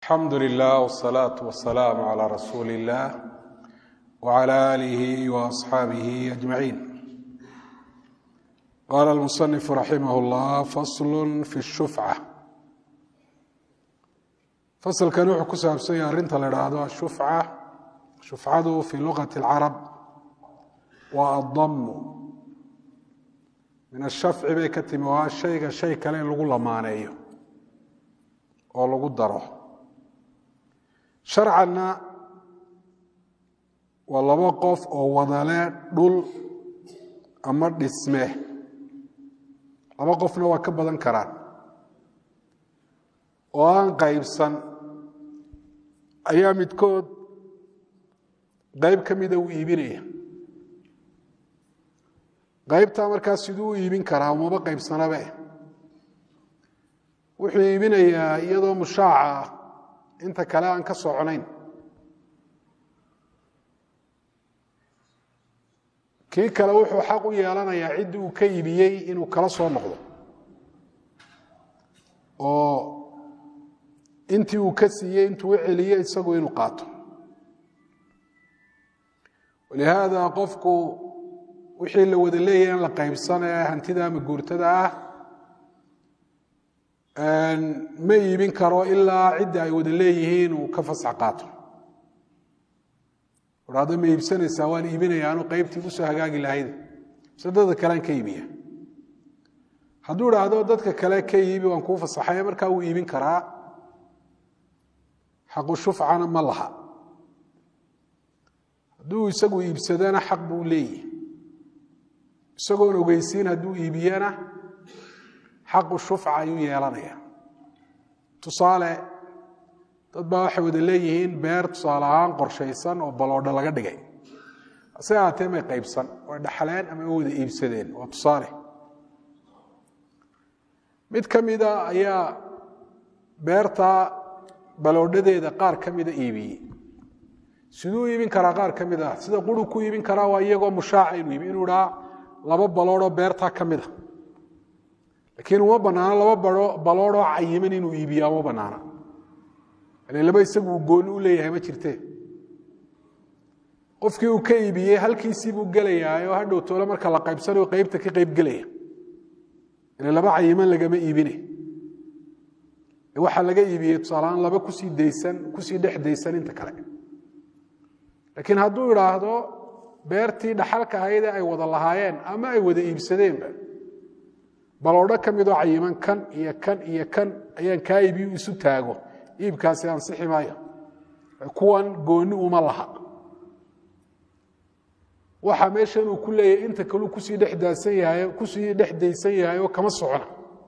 alxamdu lilah wsalaatu wasalaamu calaa rasuuli illah wcala aalihi waasxaabihi ajmaciin qaala almusanifu raximah llah faslu fi shufca fasalkani wuxuu ku saabsan yahay arrinta la idhaahdo ashufca shufcadu fi luqati alcarab waa addamu min ashafci bay ka timi waa shayga shay kale in lagu lamaaneeyo oo lagu daro sharcanna waa laba qof oo wadale dhul ama dhisme laba qofna waa ka badan karaan oo aan qaybsan ayaa midkood qayb ka mida uu iibinaya qaybtaa markaas siduu u iibin karaa umaba qaybsanabe wuxuu iibinayaa iyadoo mushaaca ah inta kale aan ka soconayn kii kale wuxuu xaq u yeelanayaa ciddii uu ka iibiyey inuu kala soo noqdo oo intii uu ka siiyey intuu u celiye isagu inuu qaato walihaada qofku wixii la wada leeyahay in la qaybsanee hantida ama guurtada ah ma iibin karo ilaa cidda ay wada leeyihiin uu ka fasax qaato hado ma iibsanaysaa waan iibinaya anu qaybtii usoo hagaagi lahayd mise dadka kalean ka iibiya hadduu idhaahdo dadka kale ka iibi waan kuu fasaxay markaa wuu iibin karaa xaqu shufcana ma laha hadduu isagu iibsadana xaq buu leeyihi isagoon ogeysiin hadduu iibiyana xaqu shufca ayuu yeelanaya tusaale dad baa waxay wada leeyihiin beer tusaale ahaan qorshaysan oo baloodho laga dhigay hase ahaatee may qaybsan way dhaxleen ama way wada iibsadeen waa tusaale mid ka mida ayaa beertaa baloodhadeeda qaar ka mida iibiyey siduu iibin karaa qaar ka mid ah sida quru ku iibin karaa waa iyagoo mushaaca inuu iibi inuu idhaa laba baloodhoo beertaa ka mida laakiin uma banaano laba baloodhoo cayiman inuu iibiyaa uma banaana laba isagu uu gooni u leeyahay ma jirte qofkii uu ka iibiyey halkiisii buu gelayaa oo hadhow toole marka la qaybsanayo qaybta ka qayb gelaya ile laba cayiman lagama iibine waxaa laga iibiyey tusaaleaan laba kusii daysan kusii dhex daysan inta kale laakiin hadduu idhaahdo beertii dhaxalka ahaydee ay wada lahaayeen ama ay wada iibsadeenba baloodho ka midoo cayiman kan iyo kan iyo kan ayaan kaa iibiyu isu taago iibkaasi ansixi maayo kuwan gooni uma laha waxa meeshan uu ku leeyahay inta kaleu kusii dhedaasan yahay kusii dhex daysan yahay oo kama socona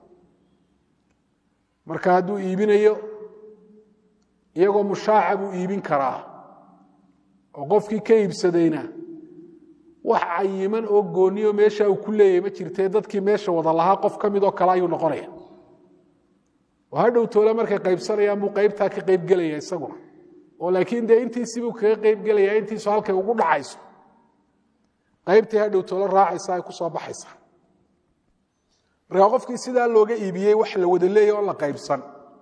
marka hadduu iibinayo iyagoo mushaaca buu iibin karaa oo qofkii ka iibsadayna wax cayiman oo gooniyo meesha uu ku leeyahay ma jirtee dadkii meesha wada lahaa qof ka mid oo kale ayuu noqonaya oo hadhow toole markay qaybsanayaan buu qaybtaa ka qaybgelaya isaguna oo laakiin dee intiisibuu kaga qaybgelaya intiisu halkay ugu dhacayso qaybtii hadhow toole raacaysa ay ku soo baxaysa markaa qofkii sidaa looga iibiyey wax la wada leeyahy oo la qaybsan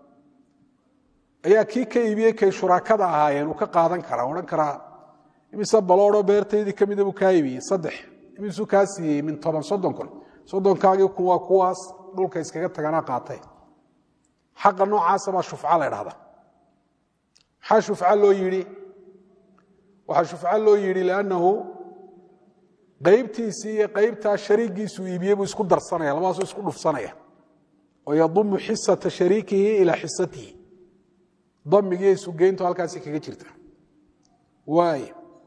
ayaa kii ka iibiyey kay shuraakada ahaayeen uu ka qaadan karaa odhan karaa imise baloodho beertaydii ka mida buu kaa iibiyey saddex imisuu kaa siiyey min toban soddon kun soddonkaagii kuwa kuwaas dhulka iskaga taganaa qaatay xaqa noocaasa baa shufca la ydhahda maxaa shufca loo yidhi waxaa shufca loo yidhi liannahu qaybtiisii iyo qaybtaa shariigiisuu iibiyey buu isku darsanaya labadaasuu isku dhufsanaya oo yadumu xisata shariikihi ilaa xisatihi damigiiyo isugeyntu halkaasi kaga jirta waay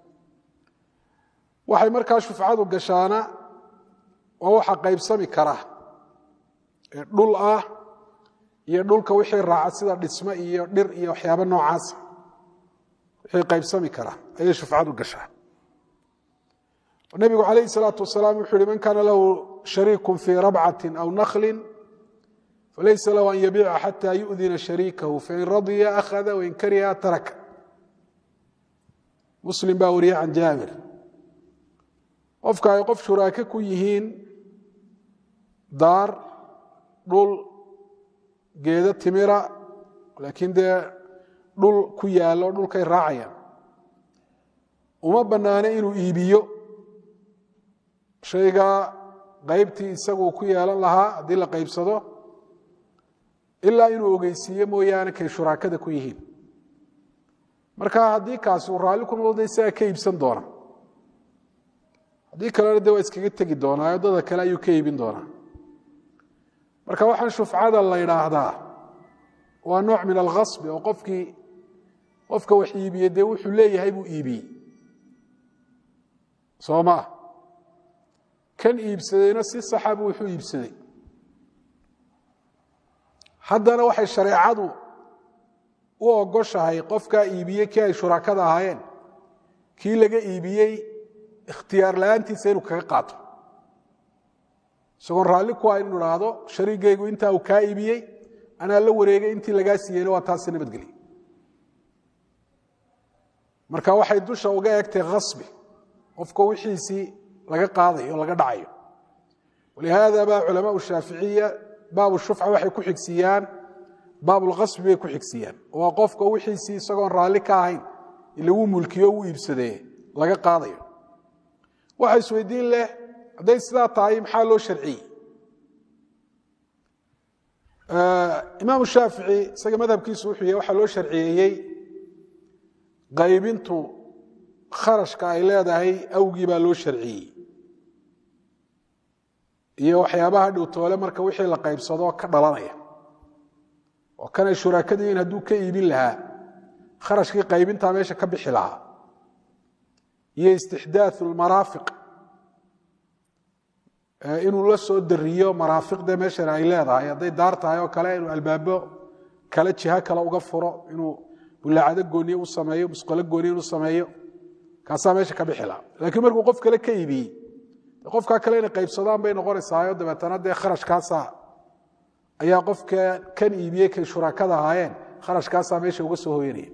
waxay markaa shufcadu gashaana waa waxa qaybsami kara ee dhul ah iyo dhulka wixii raaca sida dhisme iyo dhir iyo waxyaaba noocaasa wixii qaybsami kara ayay shufcadu gashaa nabigu calayhi salaatu wasalaam wuxuu uhi man kaana lahu shariiku fii rabcatin aw naklin falaysa lahu an yabiica xata yu'dina shariikahu fain radiya akhada wain kariha taraka muslim baa wariye can jaabir qofka ay qof shuraake ku yihiin daar dhul geedo timira laakiin dee dhul ku yaallo dhulkay raacayaan uma bannaano inuu iibiyo shaygaa qaybtii isagu ku yeelan lahaa haddii la qaybsado ilaa inuu ogeysiiyo mooyaane kay shuraakada ku yihiin marka haddii kaasi uu raalli ku noqdo isagaa ka iibsan doona haddii kalena de waa iskaga tegi doonaa waddada kale ayuu ka iibin doonaa marka waxaan shufcada la yidhaahdaa waa nooc min alkhasbi oo qofkii qofka wax iibiyey dee wuxuu leeyahay buu iibiyey soo ma ah kan iibsadayna si saxa buu wuxuu iibsaday haddana waxay shareecadu u ogoshahay qofkaa iibiyey kii ay shuraakada ahaayeen kii laga iibiyey ikhtiyaar la-aantiisa inuu kaga qaato isagoon raalli ku ah inu idhaahdo shariigaygu intaa uu kaa iibiyey anaa la wareegay intii lagaa siiyeyna waa taasi nabadgelya marka waxay dusha uga egtay khasbi qofka wixiisii laga qaadayo o laga dhacayo walihaada baa culamaau shaaficiya baabu shufca waxay ku xigsiiyaan baabulkhasbi bay ku xigsiiyaan waa qofka wixiisii isagoon raalli ka ahayn lagu mulkiyo u iibsadee laga qaadayo waxa isweydiin leh hadday sidaa tahay maxaa loo sharciyey imaamu shaafici isaga madhabkiisu wuxuu yahy waxaa loo sharciyeeyey qaybintu kharashka ay leedahay awgii baa loo sharciyey iyo waxyaabaha dhowtoole marka wixii la qaybsado ka dhalanaya oo kanay shuraakadiin hadduu ka iibin lahaa kharashkii qaybintaa meesha ka bixi lahaa iyo istixdaau lmaraafiq inuu la soo dariyo maraafiqde meeshan ay leedahay hadday daar tahay oo kale inuu albaabo kale jiho kale uga furo inuu bulaacado gooniye u sameeyo musqalo gooniye inu sameeyo kaasaa meesha ka bixi lahaa laakiin markuu qof kale ka iibiyey qofkaa kale inay qaybsadaan bay noqonaysaayo dabeetana dee kharashkaasa ayaa qofka kan iibiyey kay shuraakada ahaayeen kharashkaasaa meesha uga soo hoyanaya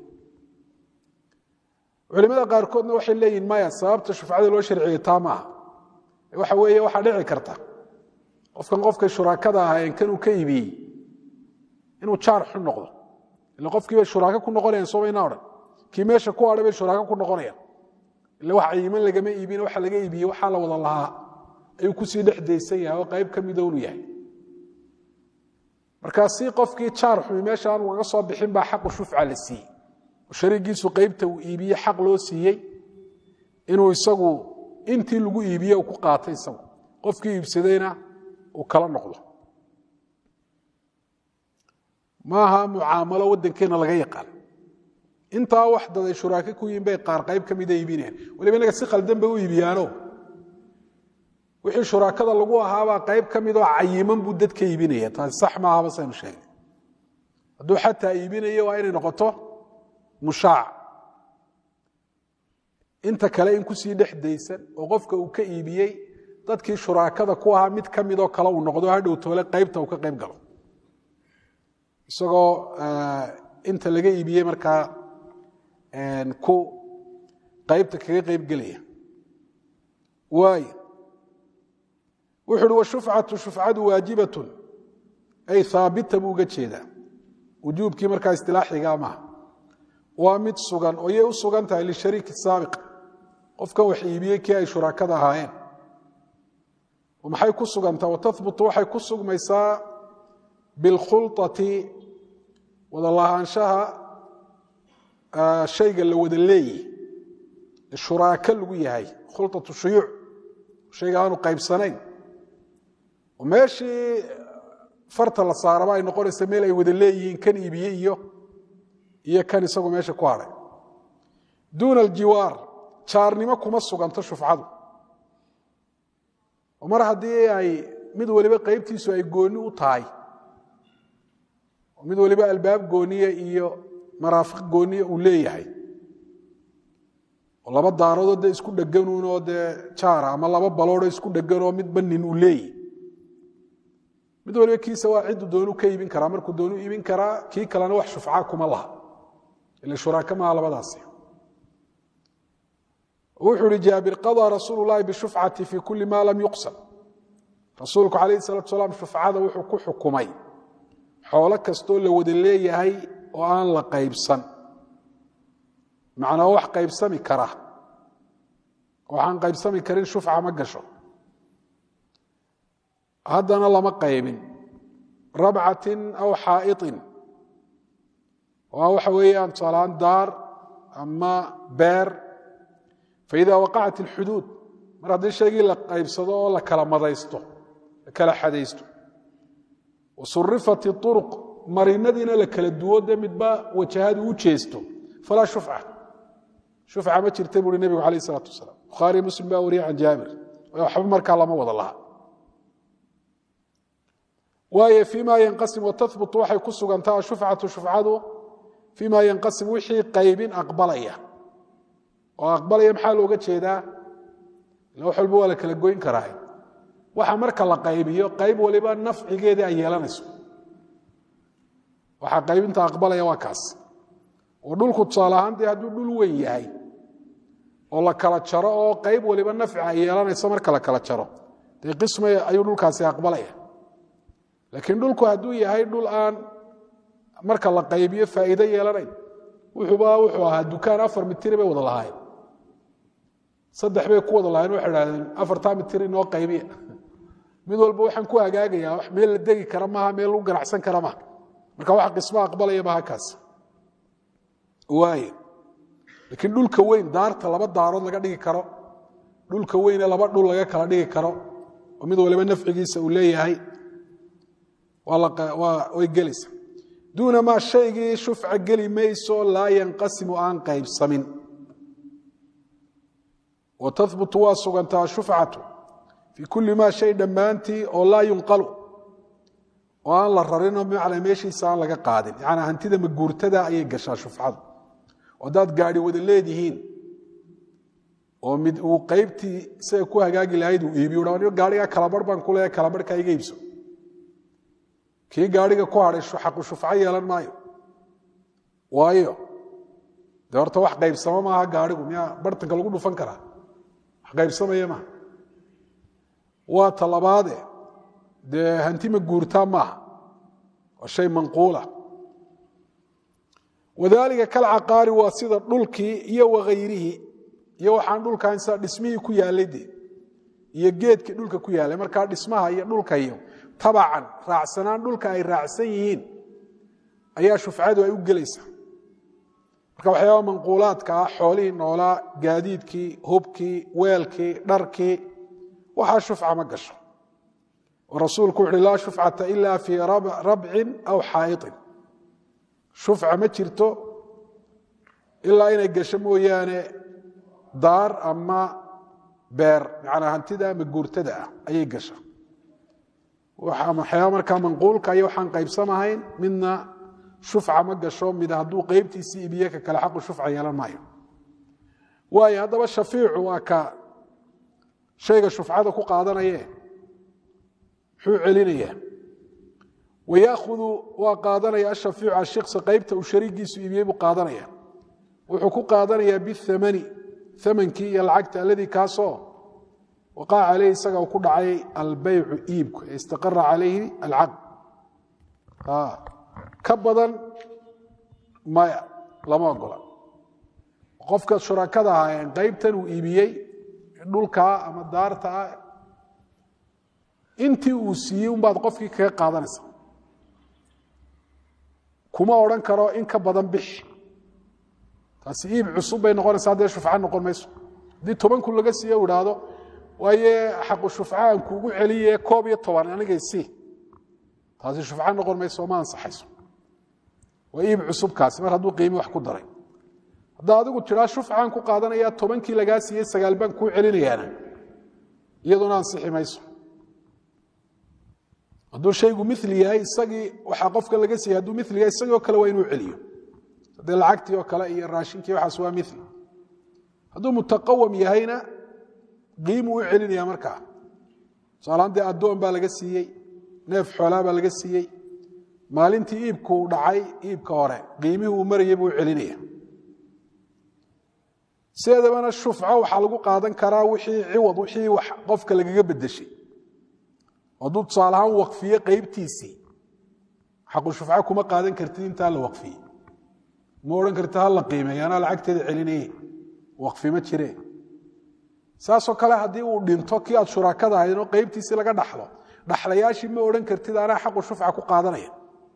culimada qaarkoodna waxay leeyihin maya sababta shufcada loo sharciyey taa maaha waxa weeye waxaa dhici karta qofkan qofkay shuraakada ahaayeen kanuu ka iibiyey inuu jaar xun noqdo ila qofkiibay shuraako ku noqonayaan somayna odhan kii meesha ku hadhay bay shuraako ku noqonayaan ila wax cayiman lagama iibin waxa laga iibiyey waxaa la wada lahaa ayuu kusii dhex daysan yahay oo qayb ka midownu yahay markaa si qofkii jaar xumi meesha aan ugaga soo bixin baa xaqu shufca la siiyey oo shariigiisu qaybta uu iibiye xaq loo siiyey inuu isagu intii lagu iibiye uu ku qaatay isagu qofkii iibsadayna uu kala noqdo maaha mucaamalo waddankeenna laga yaqaan intaa wax daday shuraake ku yihin bay qaar qayb ka mida iibinayaan waliba inaga si khaldan bay u iibiyaano wixii shuraakada lagu ahaabaa qayb ka midoo cayiman buu dadka iibinaya taasi sax maahaba saynu sheegnay hadduu xataa iibinayo waa inay noqoto mushaac inta kale in kusii dhex daysan oo qofka uu ka iibiyey dadkii shuraakada ku ahaa mid ka midoo kale uu noqdo hadhow toole qaybta uu ka qayb galo isagoo inta laga iibiyey markaa ku qaybta kaga qayb gelaya waay wuxu uhi washufcatu shufcadu waajibatun ay haabita buu uga jeedaa wujuubkii markaa istilaaxigaa maaha waa mid sugan oo yay u sugan tahay lishariiki saabiq qofkan wax iibiyey kii ay shuraakada ahaayeen maxay ku sugantaa watahbutu waxay ku sugmaysaa bilkhulطati wada lahaanshaha shayga la wada leeyi shuraako lagu yahay khulطatu shuyuuc shayga aanu qaybsanayn oo meeshii farta la saaraba ay noqonaysa meel ay wada leeyihiin kan iibiye iyo iyo kan isagu meesha ku hadhay duuna aljiwaar jaarnimo kuma suganto shufcadu oo mar haddii ay mid waliba qaybtiisu ay gooni u tahay oo mid waliba albaab gooniya iyo maraafiq gooniya uu leeyahay oo laba daaradoo dee isku dheganuunoo dee jaara ama laba baloodoo isku dheganoo midba nin uu leeyahy mid waliba kiisa waa ciddu doonu ka iibin karaa markuu doonu iibin karaa kii kalena wax shufca kuma laha ila shuraaka maha labadaasi wuxuu ihi jaabir qadaa rasuulu llahi bishufcati fi kuli ma lam yuqsam rasuulku calayhi salatu salaam shufcada wuxuu ku xukumay xoolo kastoo la wada leeyahay oo aan la qaybsan macnaa wax qaybsami kara waxaan qaybsami karin shufca ma gasho haddana lama qaybin rabcatin aw xaa'iطin waa waxa weeyaan tusaalahaan daar ama beer faida waqacat اlxuduud mar haddii shaygii la qaybsado oo la kala madaysto la kala xadaysto wasurifat اطuruq marinadiina la kala duwo de midba wajahadu u jeesto falaa shufca shufca ma jirta buuhi nebigu alayh الsalaatu wasalaam bukhaariy muslim baa wariyay can jaabir waxba markaa lama wada laha waayo fima yanqasim watahbut waxay ku sugantaa ashufcatu shufcadu fima yanqasim wixii qaybin aqbalaya oo aqbalaya maxaa looga jeedaa ila wax walba waa la kala goyn karaa waxa marka la qaybiyo qayb waliba nafcigeedii ay yeelanayso waxaa qaybinta aqbalaya waa kaas oo dhulku tusaale ahaan dee hadduu dhul weyn yahay oo la kala jaro oo qayb waliba nafci ay yeelanayso marka la kala jaro dee qismay ayuu dhulkaasi aqbalaya laakiin dhulku hadduu yahay dhul aan marka la qaybiyo faa'iido yeelanayn wuxuuba wuxuu ahaa dukaan afar mitiri bay wada lahaayeen saddex bay ku wada lahayen waxay idhahdeen afartaa mitir inoo qaybiya mid walba waxaan ku hagaagayaa wax meel la degi kara maaha meel lagu ganacsan kara maaha marka wax qismo aqbalaya maaha kaas waaye laakiin dhulka weyn daarta laba daarood laga dhigi karo dhulka weyne laba dhul laga kala dhigi karo oo mid waliba nafcigiisa uu leeyahay way gelaysa duuna maa shaygii shufca geli mayso laa yanqasimu aan qaybsamin wa tahbutu waa sugantaa shufcatu fii kulli maa shay dhammaantii oo laa yunqalu oo aan la rarinoo bimacnaa meeshiisa aan laga qaadin yanaa hantida maguurtada ayay gashaa shufcadu haddaad gaadhi wada leedihiin oo mid uu qaybtii isaga ku hagaagi lahayd uu iibiyo gaarigaa kalabarh baan ku leeyahay kalabarhkaa iga iibso kii gaariga ku hadhay xaqu shufco yeelan maayo waayo de horta wax qaybsamo maaha gaarigu miyaa bartanka lagu dhufan karaa wax qaybsamaya maaha waa talabaade dee hanti ma guurtaa maaha waa shay manquula wadaalika kalcaqaari waa sida dhulkii iyo wakayrihi iyo waxaan dhulkan sida dhismihii ku yaalay de iyo geedkii dhulka ku yaalay markaa dhismaha iyo dhulka iyo tabacan raacsanaan dhulka ay raacsan yihiin ayaa shufcadu ay u gelaysaa marka waxyaaba manquulaadka ah xoolihii noolaa gaadiidkii hubkii weelkii dharkii waxaa shufca ma gasho oo rasuulku wuxuuhi laa shufcata ila fii rabcin aw xaa'iطin shufca ma jirto ilaa inay gasho mooyaane daar ama beer macnaa hantida ama guurtada ah ayay gasha waxyaaba markaa manquulka iyo waxaan qaybsamahayn midna shufca ma gasho mid hadduu qaybtiisii ibiye ka kale xaqu shufca yeelan maayo waayo haddaba shafiicu waa ka shayga shufcada ku qaadanaye muxuu celinayaa wayaahudu waa qaadanaya ashaiicu ashiksa qaybta uu shariigiisu iibiyey buu qaadanaya wuxuu ku qaadanayaa biamani amankii iyo lacagta aladii kaasoo waqaca caleyhi isaga ku dhacay albeycu iibku ee istaqara calayhi alcaqd ka badan maya lama ogola qofka shurakada ahaayeen qaybtan uu iibiyey dhulkaa ama daarta ah intii uu siiyey unbaad qofkii kaga qaadanaysa kuma odhan karo in ka badan bish taasi iib cusub bay noqonaysaa dee shufca noqon mayso haddii toban kun laga siiye u idhaahdo waaye xaqu shufca aan kuugu celiye koob iyo toban anigay sii taasi shufca noqon mayso ma ansaxayso waa iib cusubkaasi mar hadduu qiimi wax ku daray haddaa adigu tiraa shufcaan ku qaadanaya tobankii lagaa siiyey sagaal baan kuu celinayaana iyaduna ansixi mayso hadduu shaygu mili yahay isagii waxaa qofka laga siiyey hadduu mili yahay isagii oo kale waa inuu celiyo haddii lacagtii oo kale iyo raashinkii waxaas waa mili hadduu mutaqawam yahayna qiimuu u celinaya markaa tusaalahaan dee addoon baa laga siiyey neef xoolaa baa laga siiyey maalintii iibkuu dhacay iibka hore qiimihii uu marayay buu u celinaya sideedabana shufco waxaa lagu qaadan karaa wixii ciwad wixii wax qofka lagaga bedeshay hadduu tusaale ahaan waqfiye qaybtiisii xaqu shufco kuma qaadan kartid intaa la waqfiyey ma odhan karta ha la qiimeeya anaa lacagteeda celinaye waqfi ma jire saasoo kale haddii uu dhinto kii aad shuraakada ahaydoo qeybtiisii laga dhaxlo dhaxlayaashii ma odhan kartid anaa xaqu shufca ku qaadanaya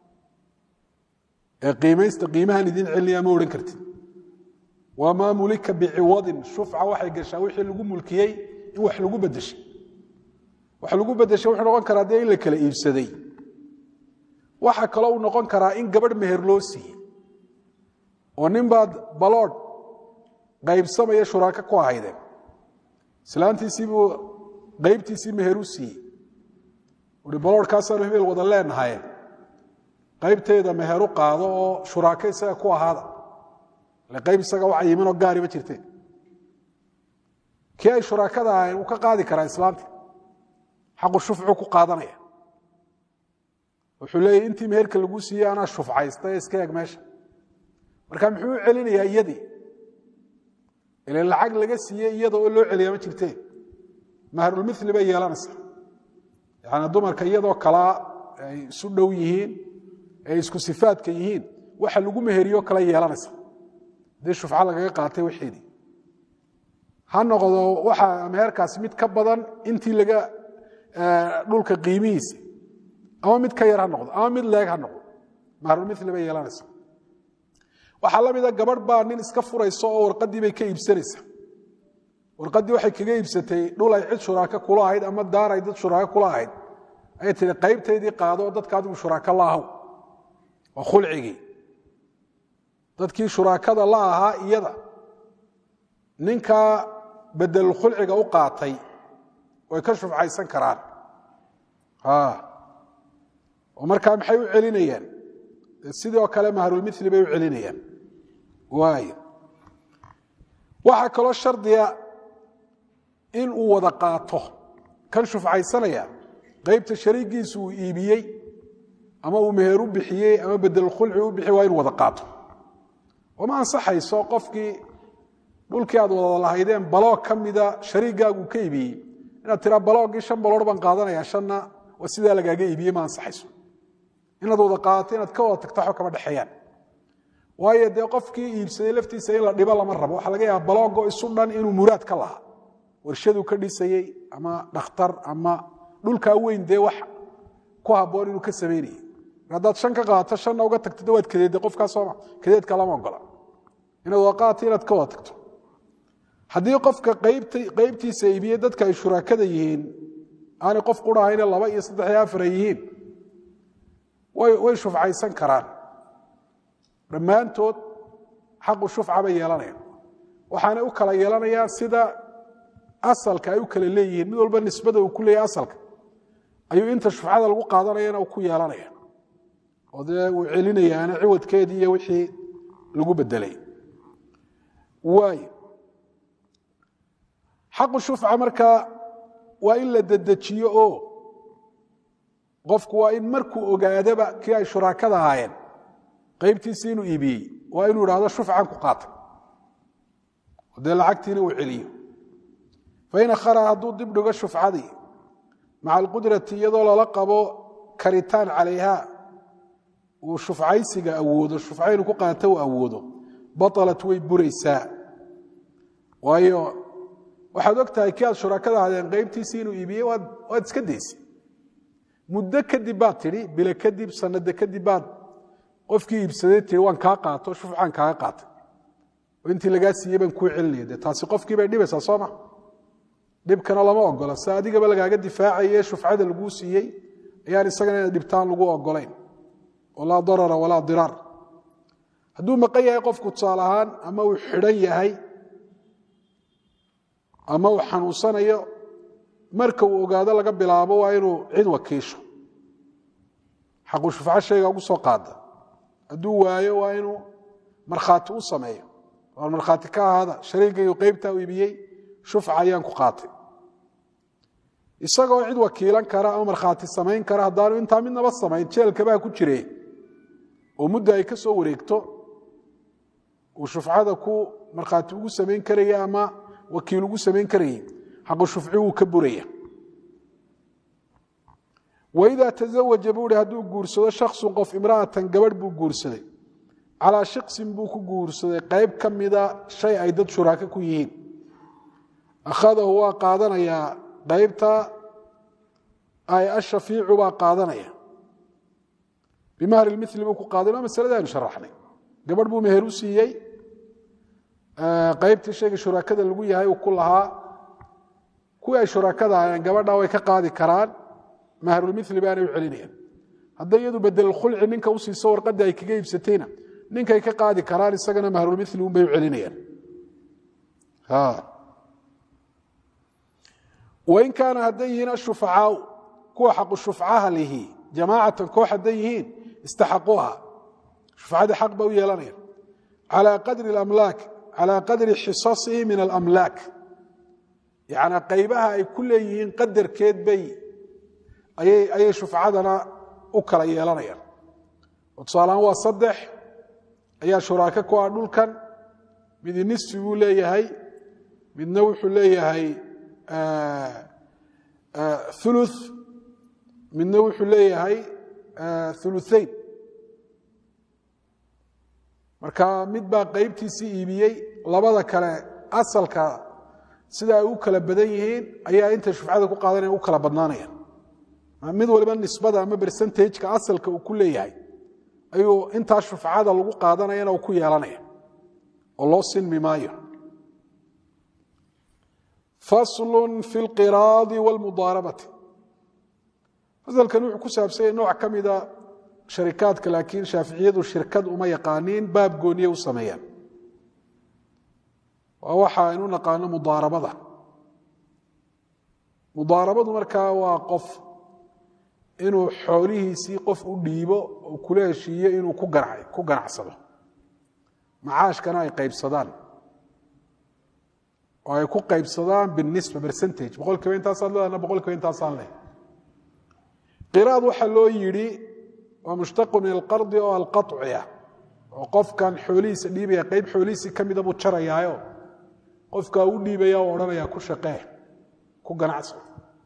ee qiimaysta qiimahan idin celinaya ma odhan kartid wamaa mulika biciwadin shufca waxay gashaa wixii lagu mulkiyey in wax lagu bedeshay wax lagu bedeshay wuxuu noqon karaa dee in la kala iibsaday waxaa kaloo uu noqon karaa in gabadh meher loo siiyey oo nin baad baloodh qaybsamaya shuraako ku ahaydeen islaantiisiibuu qaybtiisii meher u siiyey uhi baloodhkaasaanu hebel wada leenahaye qaybteeda meheru qaado oo shuraako isaga ku ahaada ile qayb isaga waxa yiminoo gaariba jirteen kii ay shuraakada ahayn uu ka qaadi karaa islaamta xaqu shufcu ku qaadanaya wuxuu leeyahy intii meherka lagu siiyey anaa shufcaysta ee iska eeg meesha marka muxuu u celinayaa iyadii ile lacag laga siiyey iyada oo loo celiyaa ma jirteen mahrulmili bay yeelanaysaa yani dumarka iyadoo kalaa ay isu dhow yihiin ay isku sifaadka yihiin waxa lagu meheriyo kala yeelanaysa hadii shufco lagaga qaatay waxeedii ha noqdo waxa meherkaasi mid ka badan intii laga dhulka qiimihiisa ama mid ka yar ha noqdo ama mid leeg ha noqdo mahrulmili bay yeelanaysa waxaa la mida gabadh baa nin iska furaysa oo warqadii bay ka iibsanaysa warqadii waxay kaga iibsatay dhul ay cid shuraako kula ahayd ama daar ay dad shuraako kula ahayd ayay tihi qaybtaydii qaado oo dadka adigu shuraako la ahaw waa khulcigii dadkii shuraakada la ahaa iyada ninkaa bedelul khulciga u qaatay way ka shufcaysan karaan oo markaa maxay u celinayaan sidoo kale mahrulmili bay u celinayaan waay waxaa kaloo shardiga in uu wada qaato kan shufcaysanaya qaybta shariigiisu uu iibiyey ama uu meher u bixiyey ama bedelkhulci u bixiyey waa inu wada qaato oma ansaxayso qofkii dhulkii aad wada lahaydeen baloog ka mida shariigaagu ka iibiyey inaad tiraa balooggii shan baloor baan qaadanaya shanna waa sidaa lagaaga iibiyey ma ansaxayso inaad wada qaadato inaad ka wada tagto waxba kama dhexeeyaan waayo dee qofkii iibsaday laftiisa in la dhibo lama rabo waxaa laga yaaba baloogo isu dhan inuu muraad ka lahaa warshaduu ka dhisayey ama dhakhtar ama dhulkaa weyn dee wax ku habboon inuu ka samaynayay haddaad shan ka qaadato shanna uga tagto de waad kadeedda qofkaa sooma kadeedka lama ogola inaad wada qaadato inaad ka wada tagto haddii qofka qaybtiisa iibiyey dadka ay shuraakada yihiin aanay qof qurahayne laba iyo saddex iyo afar ay yihiin way shufcaysan karaan dhammaantood xaqu shufca bay yeelanayaan waxaanay u kala yeelanayaan sida asalka ay u kala leeyihiin mid walba nisbada uu ku leeyahy asalka ayuu inta shufcada lagu qaadanayana ku yeelanaya oo dee uu celinayaana ciwadkeedii iyo wixii lagu bedelay waay xaqu shufca markaa waa in la dedejiyo oo qofku waa in markuu ogaadaba kii ay shuraakada ahaayeen qaybtiisii inuu iibiyey waa inuu idhahdo shufcan ku qaatay dee lacagtiina uu celiyo fain akhara hadduu dib dhigo shufcadii maca alqudrati iyadoo lala qabo karitaan calayha uu shufcaysiga awoodo shufca inuu ku qaato uu awoodo baalat way buraysaa waayo waxaad og tahay kii aad shuraakada ahaadeen qaybtiisii inuu iibiyey waad iska daysay muddo kadib baad tidhi bilo kadib sanado kadib baad qofkii iibsaday tii waan kaa qaato shufcaan kaaga qaatay oo intii lagaa siiyey baan kuu celinaya de taasi qofkii bay dhibaysaa sooma dhibkana lama ogola se adigaba lagaaga difaacaye shufcada laguu siiyey ayaan isagana ina dhibtaan lagu ogolayn oo laa darara walaa diraar hadduu maqan yahay qofku tusaale ahaan ama uu xidhan yahay ama uu xanuunsanayo marka uu ogaado laga bilaabo waa inuu cid wakiisho xaqu shufco shayga ugu soo qaada hadduu waayo waa inuu markhaati u sameeyo waan markhaati ka ahaada shariigaygu qaybtaa u ibiyey shufca ayaan ku qaatay isagoo cid wakiilan kara ama markhaati samayn kara haddaanu intaa midnaba samayn jeelkabaa ku jire oo mudda ay ka soo wareegto uu shufcada ku markhaati ugu samayn karaya ama wakiil ugu samayn karayay xaqu shufci wuu ka buraya waidaa tazawaja buu hi hadduu guursado shaksun qof imra'atan gabadh buu guursaday calaa shiqsin buu ku guursaday qayb ka mida shay ay dad shuraako ku yihiin akhadahu waa qaadanayaa qaybta ay ashafiicu baa qaadanaya bimahri mili buu ku qaadan waa masalada aynu sharaxnay gabadh buu meher u siiyey qaybtii shayga shuraakada lagu yahay uu ku lahaa kuwii ay shuraakada ahayeen gabadha way ka qaadi karaan mahrulmili baanay u celinayaan hadday iyadu bedelkhulci ninka u siiso warqadda ay kaga iibsatayna ninkay ka qaadi karaan isagana mahrulmili unbay u celinayaan wain kaana hadday yihiin ashufacaau kuwa xaqu shufcaha lihi jamaacatan koox hadday yihiin istaxaquuha shufcadii xaq ba u yeelanayaan calaa qadri amlaak calaa qadri xisasihi min alamlaak yacnaa qaybaha ay ku leeyihiin qadarkeed bay ayay shufcadana u kala yeelanayaan oo tusaalahaan waa saddex ayaa shuraako ku ah dhulkan midi nisfi buu leeyahay midna wuxuu leeyahay ulu midna wuxuu leeyahay uluain marka mid baa qaybtiisii iibiyey labada kale asalka sida ay u kala badan yihiin ayaa intay shufcada ku qaadanaya u kala badnaanayaan mid waliba nisbada ama bersentageka asalka uu ku leeyahay ayuu intaa shufcada lagu qaadanayana uu ku yeelanaya oo loo sinmi maayo faslu fi lqiraadi wاlmudaarabati fasalkan wuxuu ku saabsanyay nooc ka mida sharikaadka laakiin shaaficiyadu shirkad uma yaqaaniin baab gooniye u sameeyaan waa waxa aynu naqaano mudaarabada mudaarabadu markaa waa qof inuu xoolihiisii qof u dhiibo oo kula heshiiyo inuu ku ganacsado macaashkana ay qaybsadaan oo ay ku qaybsadaan binisba bercentage boqol kiiba intaasaad leedana boqol kiiba intaasaan leh qiraad waxaa loo yidhi waa mushtaqu min alqardi oo alqaطci ah oo qofkan xoolihiisa dhiibaya qayb xoolihiisii ka mida buu jarayaayo qofkaa u dhiibaya oo odhanaya ku shaqee ku ganacso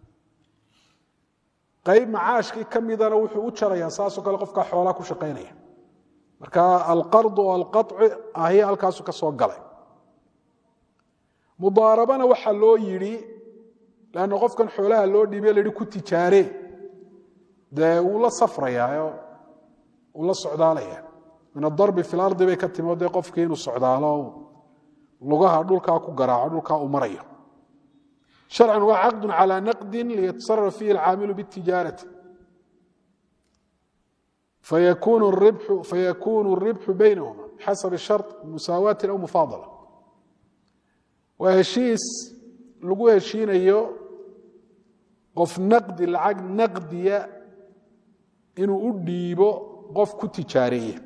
qayb macaashkii ka midana wuxuu u jarayaa saasoo kale qofkaa xoolaa ku shaqaynaya marka alqardu oo alqaطci ahi halkaasu ka soo galay mudaarabana waxaa loo yidhi lanna qofkan xoolaha loo dhiibay la yihi ku tijaaree dee wuu la safrayaa uu la socdaalaya min adarbi fi lardi bay ka timi o dee qofkii inuu socdaalo lugaha dhulkaa ku garaaco dhulkaa uu marayo sharcan waa caqdu calى naqdi liyatasaraf fihi alcaamilu bاtijaarati fayakunu الribxu baynahuma bixasab shar musaawaati aw mufaadala waa heshiis lagu heshiinayo qof naqdi lacag naqdiya inuu u dhiibo qof ku tijaareeya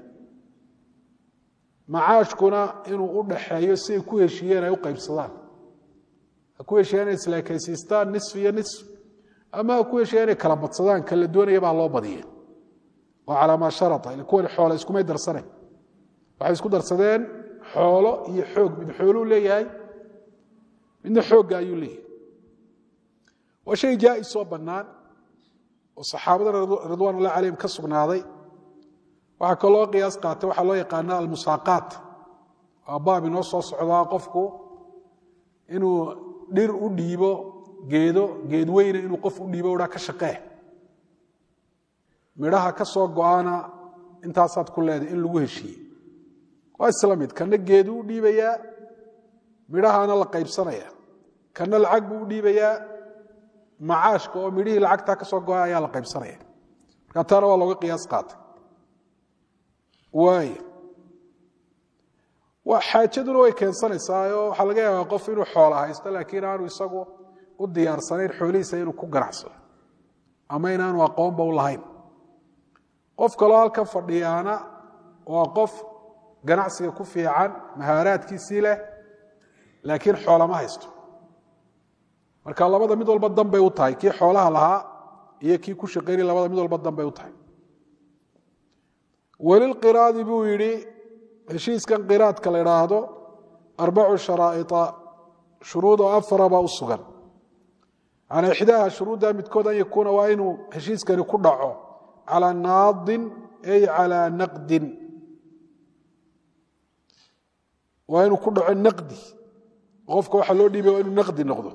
macaashkuna inuu u dhaxeeyo siay ku heshiiyeen ay u qaybsadaan ha ku heshiiyaan inay islaakaysiistaan nisf iyo nisf ama ha ku heshiiyaan inay kala badsadaan kala doonaya baa loo badiya oo calaa maa sharata ila kuwan xoole iskumay darsanayn waxay isku darsadeen xoolo iyo xoog mid xooluu leeyahay midna xoogga ayuu leeyahay waa shay jaa'is oo bannaan oo saxaabada ridwan ullahi calayhim ka sugnaaday waxaa kaloo qiyaas qaatay waxaa loo yaqaana almusaaqaat waa baab inoo soo socdaa qofku inuu dhir u dhiibo geedo geed weyne inuu qof u dhiibo dhaa ka shaqee midhaha ka soo go-ana intaasaad ku leedahay in lagu heshiiye waa isla mid kana geedu u dhiibayaa midhahaana la qaybsanaya kana lacag buu u dhiibayaa macaashka oo midhihii lacagtaa ka soo go-a ayaa la qaybsanaya marka taana waa looga qiyaas qaatay waay xaajaduna way keensanaysaa oo waxaa laga yaabaa qof inuu xoola haysto laakiin aanu isagu u diyaarsanayn xoolihiisa inuu ku ganacsado ama inaanu aqoonba u lahayn qof kaloo halkan fadhiyaana waa qof ganacsiga ku fiican mahaaraadkiisii leh laakiin xoolama haysto marka labada mid walba danbay u tahay kii xoolaha lahaa iyo kii ku shaqaynay labada mid walba danbay u tahay welilqiraadi buu yidhi heshiiskan qiraadka la idhaahdo arbacu sharaa'ia shuruud oo afaraba u sugan calaa ixdaaha shuruudda midkood an yakuuna waa inuu heshiiskani ku dhaco calaa naadin ay calaa naqdin waa inuu ku dhaco naqdi qofka waxaa loo dhiibay waa inuu naqdi noqdo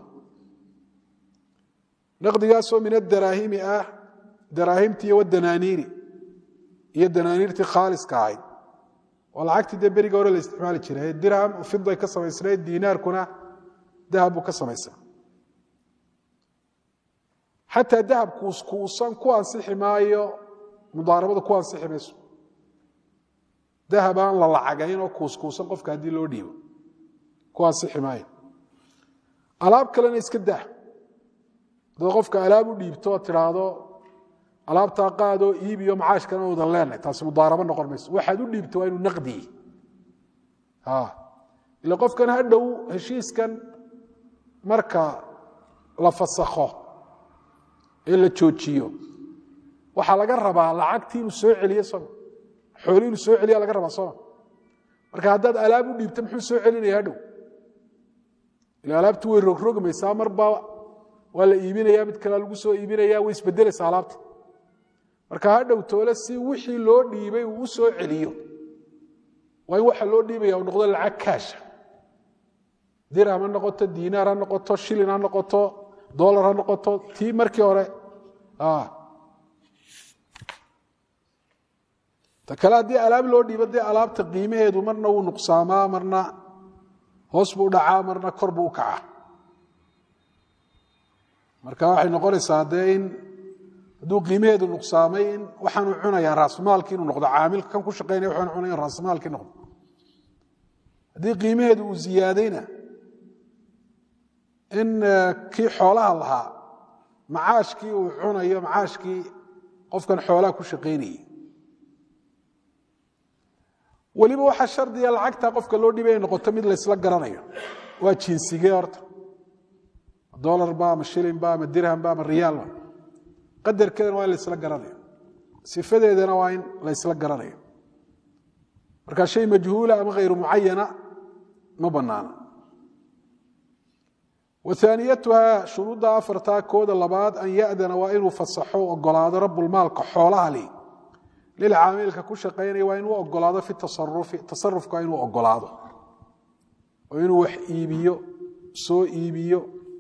naqdigaasoo min adaraahimi ah daraahimtii iyo wadanaaniiri iyo danaaniirtii khaaliska ahayd oo lacagtii dee beriga hore la isticmaali jiray dirham fiday ka samaysnayd diinaarkuna dahab buu ka samaysan xataa dahab kuuskuusan ku ansixi maayo mudaarabada ku ansixi mayso dahab aan la lacagayn oo kuuskuusan qofka haddii loo dhiibo ku ansixi maayo alaab kalena iska dah dad qofka alaab u dhiibto oo tidhaahdo alaabtaa qaadoo iibiyo macaashkana udan leenahay taasi mudaarabo noqon mayso waxaad u dhiibto waa inuu naqdiyi ila qofkan ha dhow heshiiskan marka la fasakho ee la joojiyo waxaa laga rabaa lacagtii inuu soo celiyo soma xooli inuu soo celiya laga rabaa soma marka haddaad alaab u dhiibto muxuu soo celinaya hadhow ila alaabti way rogrogmaysaa marba waa la iibinaya mid kalea lagu soo iibinaya way isbedelaysaa alaabta marka ha dhow toole si wixii loo dhiibay uu u soo celiyo waa in waxa loo dhiibaya uu noqdo lacag kaasha dirham ha noqoto diinaar ha noqoto shilin ha noqoto dolar ha noqoto tii markii hore ta kale haddii alaab loo dhiibo dee alaabta qiimaheedu marna wuu nuqsaamaa marna hoos buu dhacaa marna kor buu u kacaa marka waxay noqonaysaa dee in hadduu qiimaheedu nuqsaamay in waxaanu cunayaa raasmaalki inuu noqdo caamilka kan ku shaqaynaya waxaanu cunaya in raasmaalki noqdo haddii qiimaheedu uu ziyaadayna in kii xoolaha lahaa macaashkii uu cunayo macaashkii qofkan xoolaha ku shaqaynayay weliba waxaa shardiga lacagta qofka loo dhibay ay noqoto mid laysla garanayo waa jinsigee horta dolarba ama shilinba ama dirhamba ama riyaalba qadarkeedana waa in laysla garanayo sifadeedana waa in laysla garanayo marka shay majhuula ama hayru mucayana ma banaana waaniyatuha shuruudda afartaa kooda labaad an yadana waa inuu fasaxo ogolaado rabulmaalka xoolaha li lilcaamilka ku shaqaynaya waa inuu ogolaado fi tasarufi tasarufka waa inuu ogolaado oo inuu wax iibiyo soo iibiyo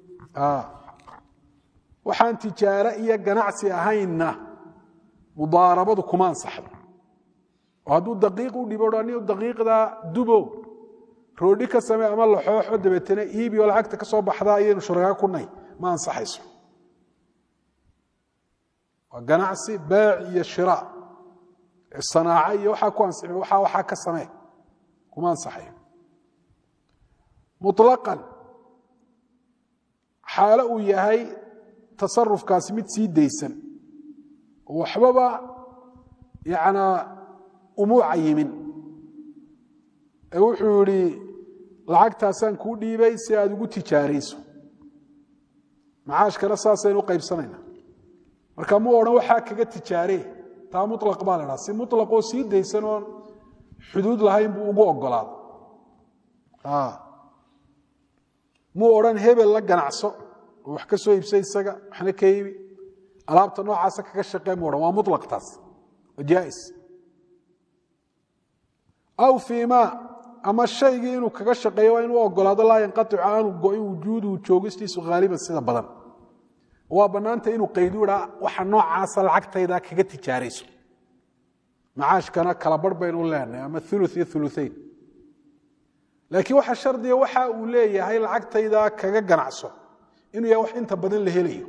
waxaan tijaare iyo ganacsi ahaynna mudaarabadu kuma ansaxdo oo hadduu daqiiq u dhibo ni daqiiqda dubo roodhi ka samee ama laxooxo dabeetana iibi oo lacagta ka soo baxda ayaynu shuragaa ku nahy ma ansaxayso waa ganacsi beec iyo shira sanaaco iyo waxaa ku ansixi waxaa waxaa ka samee kuma ansaxayo muطlaqan xaalo uu yahay tasarufkaasi mid sii daysan oo waxbaba yanaa umuu cayimin ee wuxuu yihi lacagtaasaan kuu dhiibay si aad ugu tijaarayso macaashkana saasaynu qaybsanayna marka mu odhan waxaa kaga tijaaree taa mulaq baa la dhaha si mulaqoo sii daysan oon xuduud lahayn buu ugu ogolaado muu odhan hebel la ganacso oo wax ka soo iibsa isaga waxna ka iibi alaabta noocaasa kaga shaqee mu odhan waa mulaq taas waa jaais aw fiima ama shaygii inuu kaga shaqeeyo waa inuu ogolaado laa yanqaicu aanu go-in wujuuduhu joogistiisu haaliban sida badan waa bannaanta inuu qaydu idhaa waxa noocaasa lacagtayda kaga tijaarayso macaashkana kala bar baynu leenahay ama ulu iyo uluain laakiin waxa shardiga waxa uu leeyahay lacagtayda kaga ganacso inuu yahay wax inta badan la helayo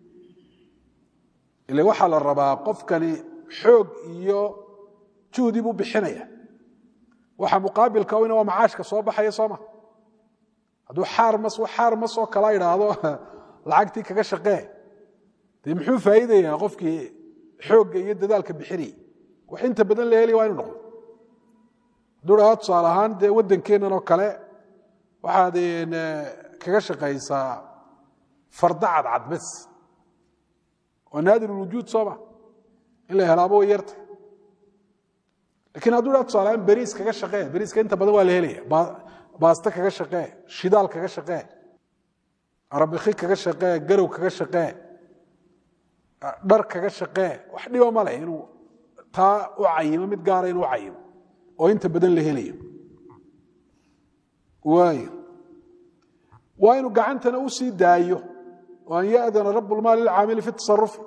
ila waxaa la rabaa qofkani xoog iyo juhdi buu bixinaya waxa muqaabilka ina waa macaashka soo baxaya sooma hadduu xaarmas xaarmas oo kala idhaahdo lacagtii kaga shaqee dee muxuu faa'iidayaa qofkii xoogga iyo dadaalka bixinayay wax inta badan la helaya waa inu noqdo hadduu dhahaa tusaale ahaan dee waddankeennan oo kale waxaad kaga shaqaysaa farda cadcad bes waa naadir ulwujuud sooma in la helaabo way yarta lakiin hadduu dhaha tusaale ahaan beriis kaga shaqee beriiska inta badan waa la helaya baasto kaga shaqee shidaal kaga shaqee arabiki kaga shaqee garow kaga shaqee dhar kaga shaqee wax dhiba ma leh inuu taa u cayimo mid gaara inuu cayimo oo inta badan la helayo waay waa inuu gacantana u sii daayo oo an ya'dana rabu lmaali lilcaamili fi tasarufi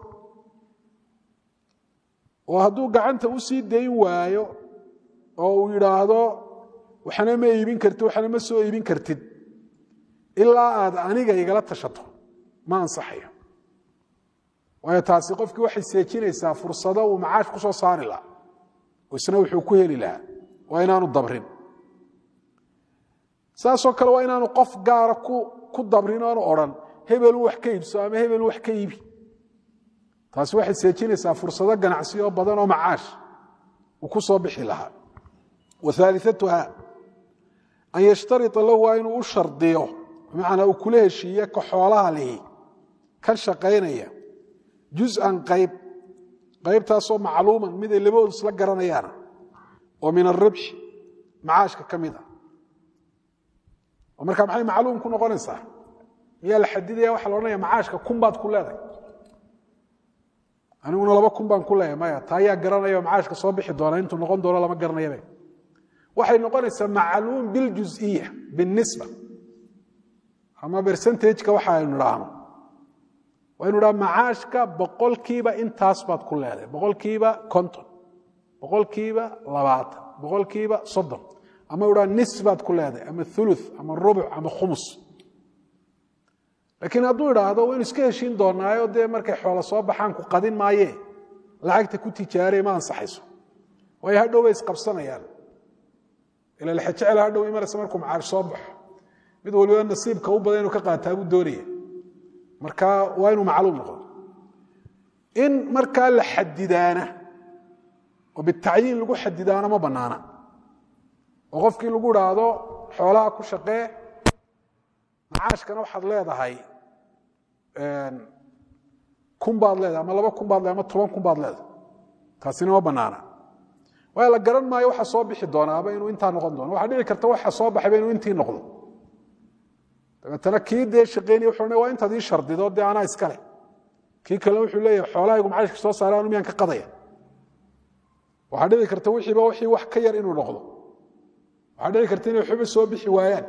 oo hadduu gacanta u sii dayn waayo oo uu yidhaahdo waxna ma iibin kartid waxna ma soo iibin kartid ilaa aad aniga igala tashato ma ansaxayo waayo taasi qofkii waxay seejinaysaa fursado uu macaash ku soo saari lahaa oo isna wuxuu ku heli lahaa waa inaanu dabrin saasoo kale waa inaanu qof gaara ku dabrin oanu odhan hebelu wax ka iibso ama hebelu wax ka iibi taasi waxay seejinaysaa fursado ganacsi oo badan oo macaash uu ku soo bixi lahaa wa aaliatuha an yashtaria lahu waa inuu u shardiyo bimacnaa uu kula heshiiye ka xoolaha lihi kan shaqaynaya juz'an qayb qaybtaasoo macluuman mid ay labadoodu isla garanayaana oo min aribxi macaashka ka mid a oo markaa maxay macluum ku noqonaysaa miyaa la xadidaya waxa la odhanaya macaashka kun baad ku leedahay aniguna laba kun baan ku leeyahay maya taa ayaa garanaya oo macaashka soo bixi doona intuu noqon doono lama garanayabe waxay noqonaysaa macluum biljuziya binisba ama bercentageka waxa aynu idhaahno waynu dhaha macaashka boqolkiiba intaas baad ku leedahay boqolkiiba konton boqolkiiba labaatan boqolkiiba soddon ama u dhaha nis baad ku leedahay ama ulu ama rubuc ama khumus laakiin hadduu idhaahdo waynu iska heshiin doonaayo dee markay xoolo soo baxaan ku qadin maaye lacagta ku tijaarey ma ansaxayso waayo hadhow bay isqabsanayaan ila lexejecel hadhow imanaysa markuu macaash soo baxo mid waliba nasiibka u badan inuu ka qaataa buu doonaya marka waa inuu macluum noqdo in markaa la xadidaana oo bitacyiin lagu xadidaana ma banaana oo qofkii lagu idhaahdo xoolaha ku shaqee macaashkana waxaad leedahay kun baad leedahay ama laba kun baad leedahay ama toban kun baad leedahay taasina ma banaana waayo la garan maayo waxa soo bixi doonaaba inuu intaa noqon doono waxaa dhici karta waxa soo baxayba inuu intii noqdo dabeetana kii dee shaqeynaya wuxuu waa intaad ii shardido dee anaa iskale kii kale wuxuu leeyahay xoolahaygu macaashka soo saara anu miyaan ka qadaya waxaa dhici karta wixiiba wixii wax ka yar inuu noqdo waxaa dhici karta inay waxba soo bixi waayaan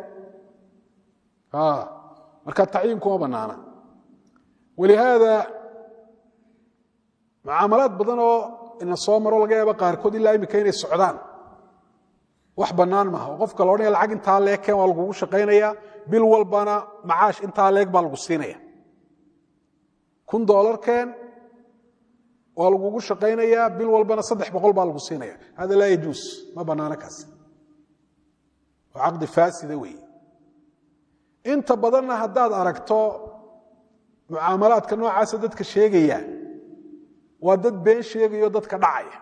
marka tacyiinku ma banaana walihaada mucaamalaad badan oo ina soo maro laga yaaba qaarkood ilaa imika inay socdaan wax bannaan maaha oo qofka la odhanaya lacag intaa leegkeen waa lagugu shaqaynaya bil walbana macaash intaa leeg baa lagu siinaya kun doolarkeen waa lagugu shaqaynayaa bil walbana saddex boqol baa lagu siinaya hada laa yajuus ma bannaano kaas waa caqdi faasida weeye inta badanna haddaad aragto mucaamalaadka noocaasa dadka sheegaya waa dad been sheegayo dadka dhacaya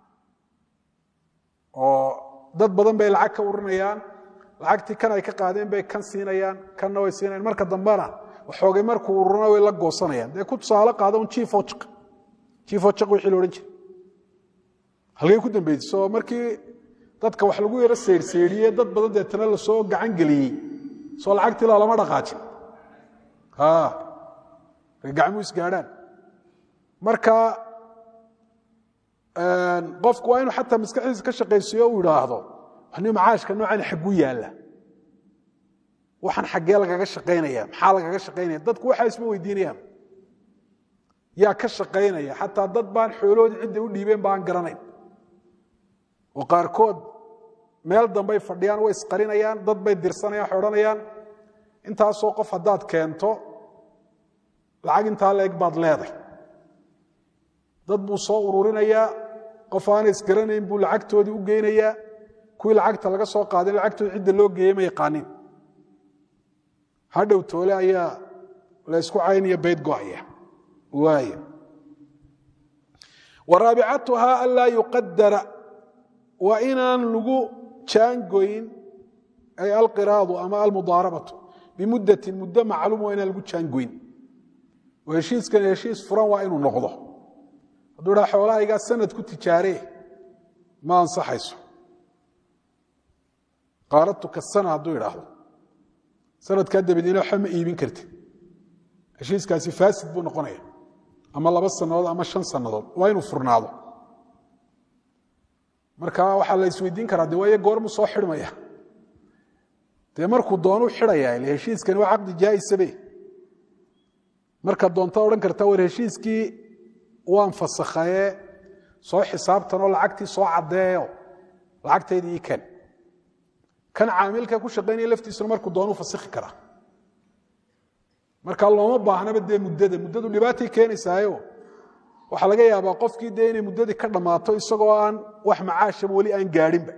oo dad badan bay lacag ka urinayaan lacagtii kan ay ka qaadeen bay kan siinayaan kanna way siinayaan marka dambena waxoogay markuu ururana way la goosanayaan dee ku tusaale qaada un jiifoo jiq jiifoo jiq wixii la odhan jiray halkay ku dambeysay soo markii dadka wax lagu yaro seyrseyriyey dad badan deetana lasoo gacan geliyey soo lacagtii laa lama dhaqaajin marka gacmuu isgaadhaan marka qofku waa inuu xataa maskaxdiisa ka shaqaysiyo uu idhaahdo ni macaashka noocan xagguu yaalla waxaan xaggee lagaga shaqaynaya maxaa lagaga shaqaynaya dadku waxaa isma weydiinayaan yaa ka shaqaynaya xataa dad baan xooloodii cidday u dhiibeen baan garanayn oo qaarkood meel dambay fadhiyaan way isqarinayaan dad bay dirsanayaan waxay odhanayaan intaasoo qof haddaad keento lacag intaa leeg baad leeday dad buu soo ururinayaa qof aanay isgaranayn buu lacagtoodii u geynayaa kuwii lacagta laga soo qaaday lacagtooda cidda loo geeyey ma yaqaanin hadhow toole ayaa la ysku caynaya bayd go'aya waay waraabicatuhaa anlaa yuqadara waa inaan lagu jaangoyn ay alqiraadu ama almudaarabatu bimuddatin muddo macluum waa inaan lagu jaangoyn oo heshiiskan heshiis furan waa inuu noqdo hadduu dhaa xoolahaygaa sanad ku tijaaree ma ansaxayso qaaradtuka sana hadduu idhaahdo sanadkaa dabadeena waxba ma iibin kartid heshiiskaasi faasid buu noqonaya ama laba sannadood ama shan sannadood waa inuu furnaado marka waxaa la isweydiin karaa de waayo goormu soo xidhmaya dee markuu doonuu xidhayaa ile heshiiskani waa caqdi jaa'isabe marka doonta odhan karta war heshiiskii waan fasakhaye soo xisaabtanoo lacagtii soo caddeeyo lacagtaydii ii ken kan caamilka ku shaqaynaya laftiisuna markuu doonuu fasikhi karaa marka looma baahnaba dee muddada muddadu dhibaatay keenaysaayo waxaa laga yaabaa qofkii dee inay muddadii ka dhammaato isagoo aan wax macaashaba weli aan gaadhinba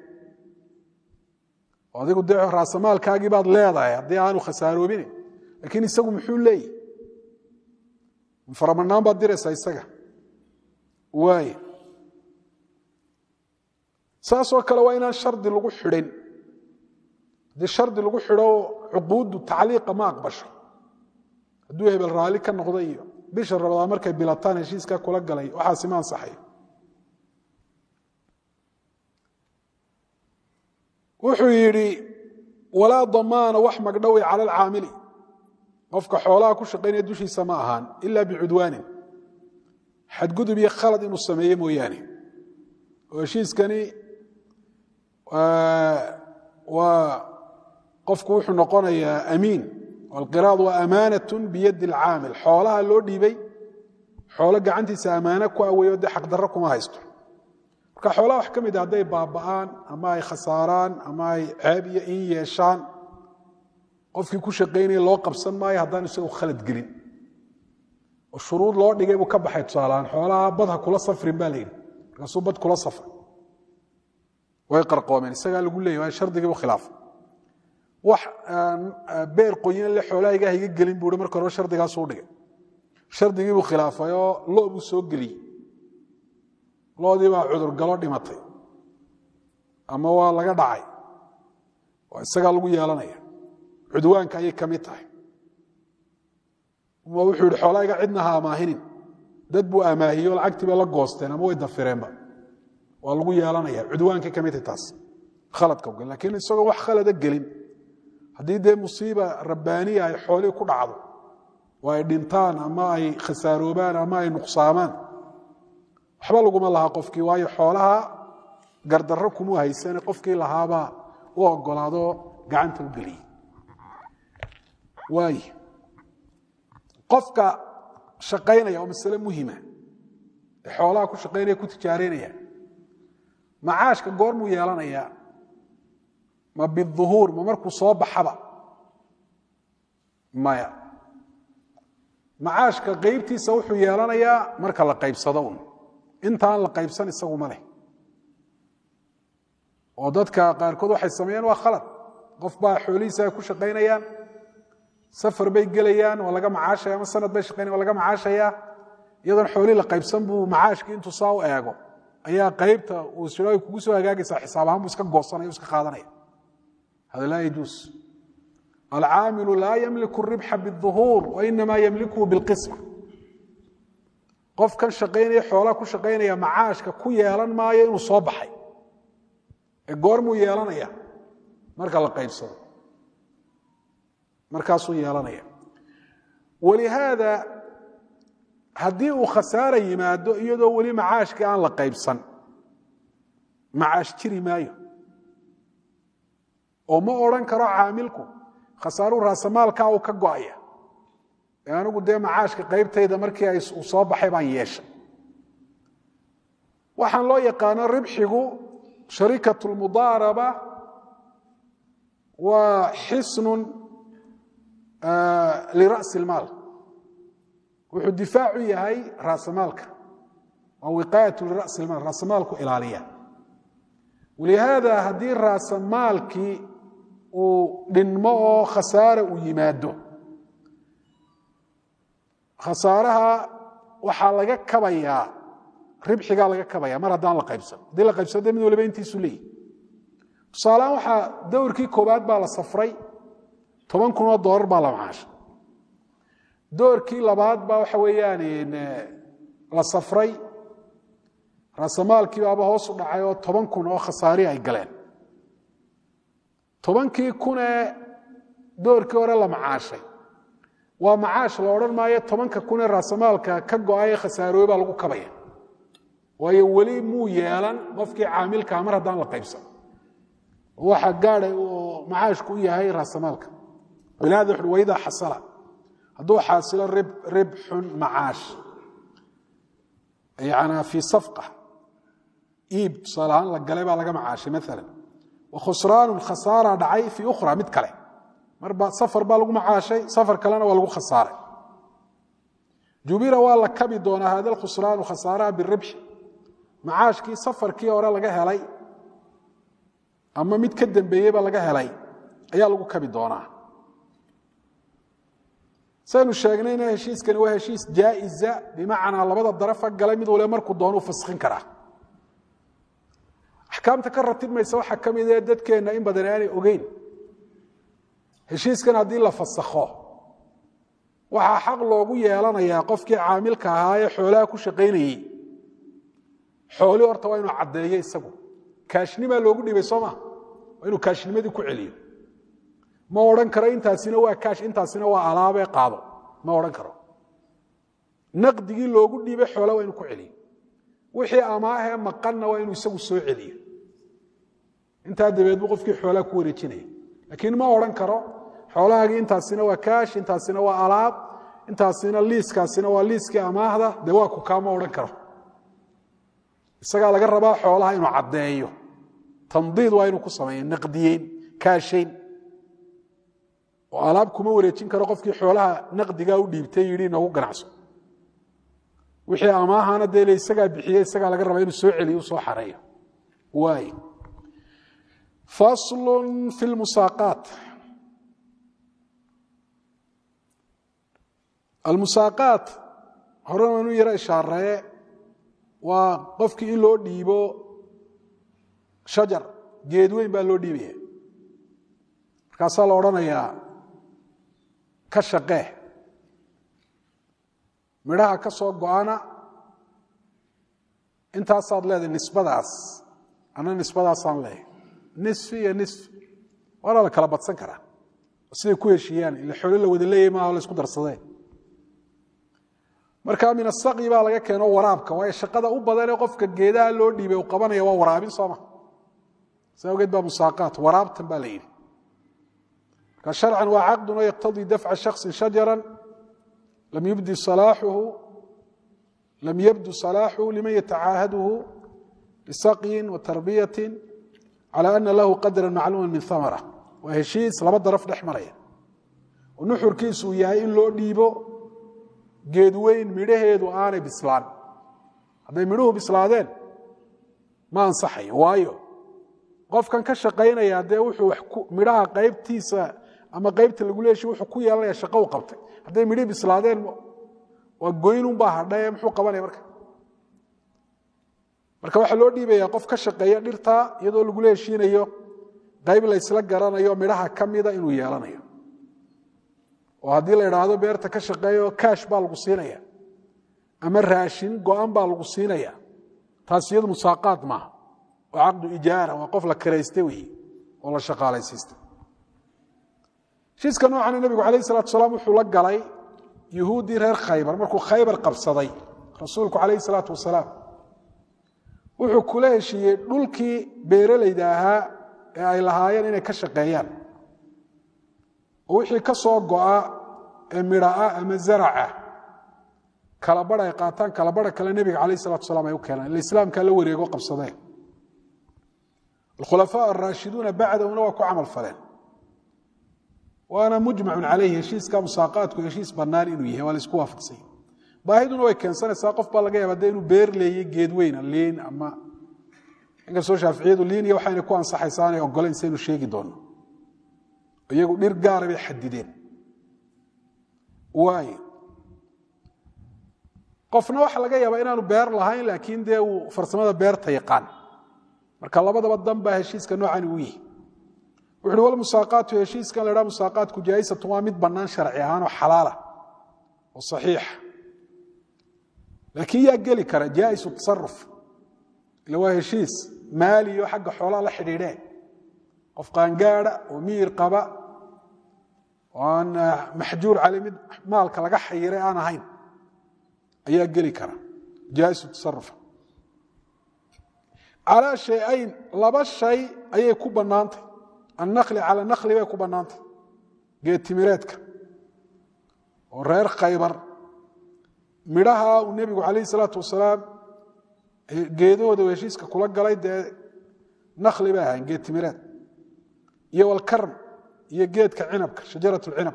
adigu dee raasamaalkaagii baad leedahay haddii aanu khasaaroobine laakiin isagu muxuu leeyahy faramanaan baad diraysaa isaga waay saasoo kale waa inaan shardi lagu xidhin haddii shardi lagu xidho cuquuddu tacliiqa ma aqbasho hadduu hebel raalli ka noqdo iyo bisha rabadaa markay bilataan heshiiska kula galay waxaasi ma ansaxayo wuxuu yidhi walaa damaana wax magdhowi cala alcaamili qofka xoolaha ku shaqaynaya dushiisa ma ahaan ila bicudwaanin xadgudub iyo khalad inuu sameeye mooyaane oo heshiiskani waa qofku wuxuu noqonayaa amiin alqiraad waa amaanat biyadi alcaamil xoolaha loo dhiibay xoolo gacantiisa ammaano ku aweeyo dee xaqdarro kuma haysto marka xoolaha wax ka mid a hadday baaba'aan ama ay khasaaraan ama ay ceeb iyo in yeeshaan qofkii ku shaqaynaya loo qabsan maayo haddaan isagu khalad gelin oo shuruud loo dhigay buu ka baxay tusaalahaan xoolaha bad ha kula safrin baa layidhi markaasuu bad kula safray way qarqoomeen isagaa lagu leeyay waa shardigiibu khilaafay wax beer qoyan le xoolahayga hayga gelin buu marka hore shardigaasuu dhigay shardigiibuu khilaafay oo lo buu soo geliyey loodii baa cudurgalo dhimatay ama waa laga dhacay waa isagaa lagu yeelanaya cudwaanka ayay ka mid tahay wuxuu yihi xoolahayga cidna ha amaahinin dad buu amaahiyo lacagtii bay la goosteen ama way dafireenba waa lagu yeelanaya cudwaankay ka mid tahay taas khaladka ogan lakiin isagoo wax khalada gelin haddii dee musiiba rabbaaniya ay xoolihii ku dhacdo oo ay dhintaan ama ay khasaaroobaan ama ay nuqsaamaan waxba laguma lahaa qofkii waayo xoolaha gardarro kumuu haysane qofkii lahaabaa u ogolaado gacanta u geliyey waay qofka shaqaynaya oo masale muhima ee xoolaha ku shaqaynaya ku tijaaraynaya macaashka goormuu yeelanayaa ma biduhuur ma markuu soo baxaba maya macaashka qaybtiisa wuxuu yeelanayaa marka la qaybsado un intaan la qaybsan isagu ma leh oo dadka qaarkood waxay sameeyeen waa khalad qof baa xoolihiisa ay ku shaqaynayaan safar bay gelayaan waa laga macaashaya ama sanad bay shaqaynayan waa laga macaashayaa iyadoon xoolihii la qaybsan buu macaashkii intuu saa u eego ayaa qaybta uu siro ay kugu soo hagaagaysaa xisaab ahaan buu iska goosanaya o iska qaadanaya hada laa yajuus alcaamilu laa yamliku ribxa biduhuur wainama yamlikuhu bilqisma qofkan shaqaynaya xoolaha ku shaqaynaya macaashka ku yeelan maayo inuu soo baxay ee goormuu yeelanaya marka la qaybsado markaasuu yeelanaya walihaada haddii uu khasaara yimaado iyadoo weli macaashkii aan la qaybsan macaash jiri maayo oo ma odhan karo caamilku khasaaruu raasamaalkaa uu ka go'aya ee anigu dee macaashka qaybtayda markii ay uu soo baxay baan yeeshay waxaan loo yaqaano ribxigu sharikatu lmudaaraba waa xisnun lira'si ilmaal wuxuu difaacu yahay raasamaalka waa wiqaayatu lira'si ilmaal raasamaalku ilaaliya walihaada haddii raasamaalkii uu dhinmo oo khasaara uu yimaado khasaaraha waxaa laga kabayaa ribxigaa laga kabaya mar haddaan la qaybsan haddii la qaybsado de mid waliba intiisu leeyihi tusaalehaan waxaa dowrkii koowaad baa la safray toban kun oo doolar baa la macaashay doorkii labaad baa waxa weeyaan la safray raasamaalkii baaba hoos u dhacay oo toban kun oo khasaari ay galeen tobankii kunee doorkii hore la macaashay waa macaash la odhan maayo tobanka kunee raasamaalka ka go-ay khasaarooye baa lagu kabaya waayo weli muu yeelan qofkii caamilkaa mar haddaan la qaybsan waxa gaada macaashku u yahay raasamaalka walihaada wuxu waidaa xasala hadduu xaasilo ribxun macaash yana fii safqa iib tusaale ahaan la galay baa laga macaashay maala wa khusraanun khasaara dhacay fii ukhra mid kale marba safar baa lagu macaashay safar kalena waa lagu khasaaray jubira waa la kabi doonaa hada khusraanu khasaaraha biribxi macaashkii safarkii hore laga helay ama mid ka dambeeyeyba laga helay ayaa lagu kabi doonaa saynu sheegnayna heshiiskani waa heshiis jaa'iza bimacnaa labada darafa galay mid waliba markuu doonuu faskhin karaa axkaamta ka ratibmaysa waxaa ka mid ee dadkeenna in badan aanay ogeyn heshiiskan haddii la fasakho waxaa xaq loogu yeelanayaa qofkii caamilka ahaa ee xoolaha ku shaqaynayey xoolii horta waa inuu caddeeyo isagu kaashnimaa loogu dhibay soo maa waa inuu kaashnimadii ku celiyo ma odhan karo intaasina waa kaash intaasina waa alaabee qaado ma odhan karo naqdigii loogu dhiibay xoola waa inuu ku celiyo wixii amaahee maqanna waa inuu isagu soo celiyo intaa dabeed buu qofkii xoolaha ku wareejinaya laakiin ma odhan karo xoolahaagii intaasina waa kaash intaasina waa alaab intaasina liiskaasina waa liiskii amaahda dee waa ku kaa ma odhan karo isagaa laga rabaa xoolaha inuu caddeeyo tandiid waa inuu ku sameeyo naqdiyeyn kaashayn oo alaab kuma wareejin karo qofkii xoolaha naqdigaa u dhiibtay yidhi inoogu ganacso wixii amaahana dee le isagaa bixiye isagaa laga rabaa inuu soo celiyo u soo xareeyo waay faslun fi lmusaaqaat almusaaqaat horena waanu yaro ishaaree waa qofkii in loo dhiibo shajar geed weyn baa loo dhiibaya markaasaa la odhanayaa ka shaqee midhaha ka soo go-ana intaasaad leedahay nisbadaas ana nisbadaasaan leehay nisfi iyo nisfi waana la kala badsan karaa siday ku heshiiyaan ila xoolo la wada leeyahy maaha la isku darsadee marka min asaqyi baa laga keeno waraabka waayo shaqada u badanee qofka geedaha loo dhiibay uu qabanaya waa waraabin sooma saa ogeed baa musaaqaat waraabtan baa la yidhi marka sharcan waa caqdun oo yaqtadii dafca shaksin shajaran lam yubdi salaaxuhu lam yabdu salaaxuhu liman yatacaahaduhu bisaqyin wa tarbiyatin cala ana lahu qadran macluuma min hamara waa heshiis laba daraf dhex maraya oo nuxurkiisu uu yahay in loo dhiibo geed weyn midhaheedu aanay bislaan hadday midhuhu bislaadeen ma ansaxayo waayo qofkan ka shaqaynaya dee wuxuu midhaha qaybtiisa ama qaybta lagu leeshi wuxuu ku yeelanaya shaqo u qabtay hadday midhii bislaadeen waa goynunbaa hadhae muxuu qabanaya marka marka waxaa loo dhiibaya qof ka shaqeeya dhirtaa iyadoo lagula heshiinayo qayb laysla garanayo midhaha ka mida inuu yeelanayo oo haddii la idhaahdo beerta ka shaqeeyo kaash baa lagu siinaya ama raashin go-an baa lagu siinaya taas iyadu musaaqaad maaha waa caqdu ijaara waa qof la kirayste weeye oo la shaqaalaysiista heshiiska noocana nebigu calayh salatu salaam wuxuu la galay yuhuuddii reer khaybar markuu khaybar qabsaday rasuulku calayhi salaatu wasalaam wuxuu kula heshiiyey dhulkii beeralayda ahaa ee ay lahaayeen inay ka shaqeeyaan oo wixii ka soo go'a ee midhaah ama zaraca kalabadh ay qaataan kalabadha kale nebiga calayh salatu salam ay u keenaan ila islaamkaa la wareego qabsadeen alkhulafaa araashiduuna bacdahuna waa ku camal faleen waana mujmacun calayhi heshiiska musaaqaadku heshiis bannaan inuu yahay waa la isku waafaqsanya baahiduna way keensanaysaa qof baa laga yaaba de inuu beer leeyey geed weyna liin ama inkastoo shaaficiyadu liin iyo waxayna ku ansaxaysaa aanay ogoleyn saynu sheegi doonno iyagu dhir gaara bay xadideen waayo qofna waxa laga yaabaa inaanu beer lahayn laakiin dee uu farsamada beerta yaqaan marka labadaba dan baa heshiiska noocani u yihi wuxu uhi walmusaaqaatu heshiiskan la dhaha musaaqaatku jaa'isatu waa mid bannaan sharci ahaan oo xalaala oo saxiixa laakiin yaa geli kara jaa'isu tasaruf ila waa heshiis maaliyo xagga xoolaha la xidhiidheen qof qaangaada oo miyir qaba oo aan maxjuur cali mid maalka laga xayiray aan ahayn ayaa geli kara jaaisu tasarufa calaa shay-ayn laba shay ayay ku bannaantay annakli cala nakli bay ku bannaantay geed timireedka oo reer khaybar midhaha uu nebigu calayhi salaatu wasalaam geedahooda uu heshiiska kula galay dee nakli bay ahayn geed timireed iyo walkarm iyo geedka cinabka shajarat alcinab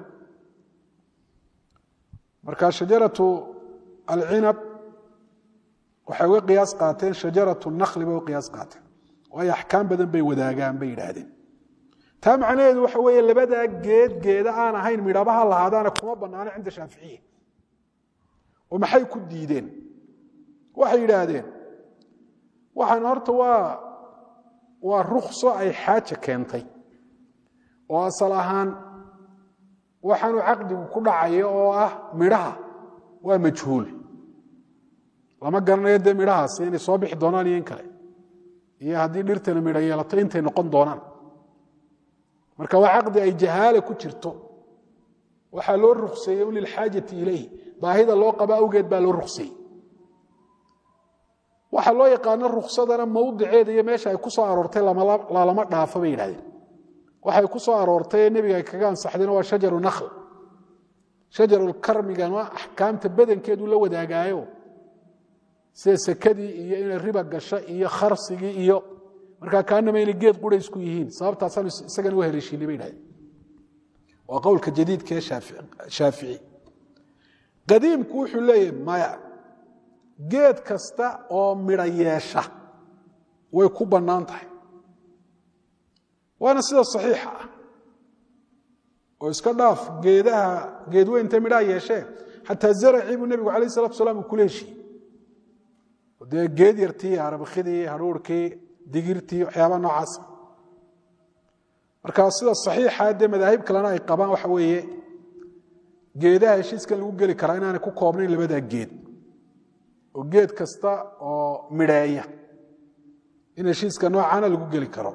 marka shajaratu alcinab waxay uga qiyaas qaateen shajaratu nakli bay uga qiyaas qaateen waayo axkaam badan bay wadaagaan bay yidhaahdeen taa macnaheedu waxa weeye labadaa geed geeda aan ahayn midhabaha lahaadaana kuma bannaano cinda shaaficiya oo maxay ku diideen waxay yidhaahdeen waxaan horta waa waa rukso ay xaaja keentay oo asal ahaan waxaanu caqdigu ku dhacayo oo ah midhaha waa majhuul lama garanayo dee midhahaasi inay soo bixi doonaan iyo in kale iyo haddii dhirtana midho yeelato intay noqon doonaan marka waa caqdi ay jahaala ku jirto waxaa loo rukseeyey lilxaajati ilayh baahida loo qaba awgeed baa loo rukseeyey waxaa loo yaqaano ruksadana mawdiceeda iyo meesha ay ku soo aroortay lalama dhaafo bay yidhahdeen waxay ku soo aroortay ee nebiga ay kaga ansaxdeen waa shajaru nakhl shajarulkarmigan waa axkaamta badankeedu la wadaagaayo sida sekadii iyo inay riba gasho iyo kharsigii iyo markaa kaanama inay geed qura isku yihiin sababtaasaan isagana u heleeshiinay bay dhahdeen waa qowlka jadiidka ee shaafici qadiimku wuxuu leeyahay maya geed kasta oo midho yeesha way ku bannaan tahay waana sida saxiixa ah oo iska dhaaf geedaha geedweynta midhaha yeeshee xataa zaracii buu nebigu alayh salatu salaam uu kula heshiiyey dee geed yartii arabakidii haruurkii digirtii waxyaabaa noocaasa marka sida saxiixa dee madaahib kalena ay qabaan waxa weeye geedaha heshiiskan lagu geli karaa inaanay ku koobnayn labadaa geed oo geed kasta oo midheeya in heshiiska noocaana lagu geli karo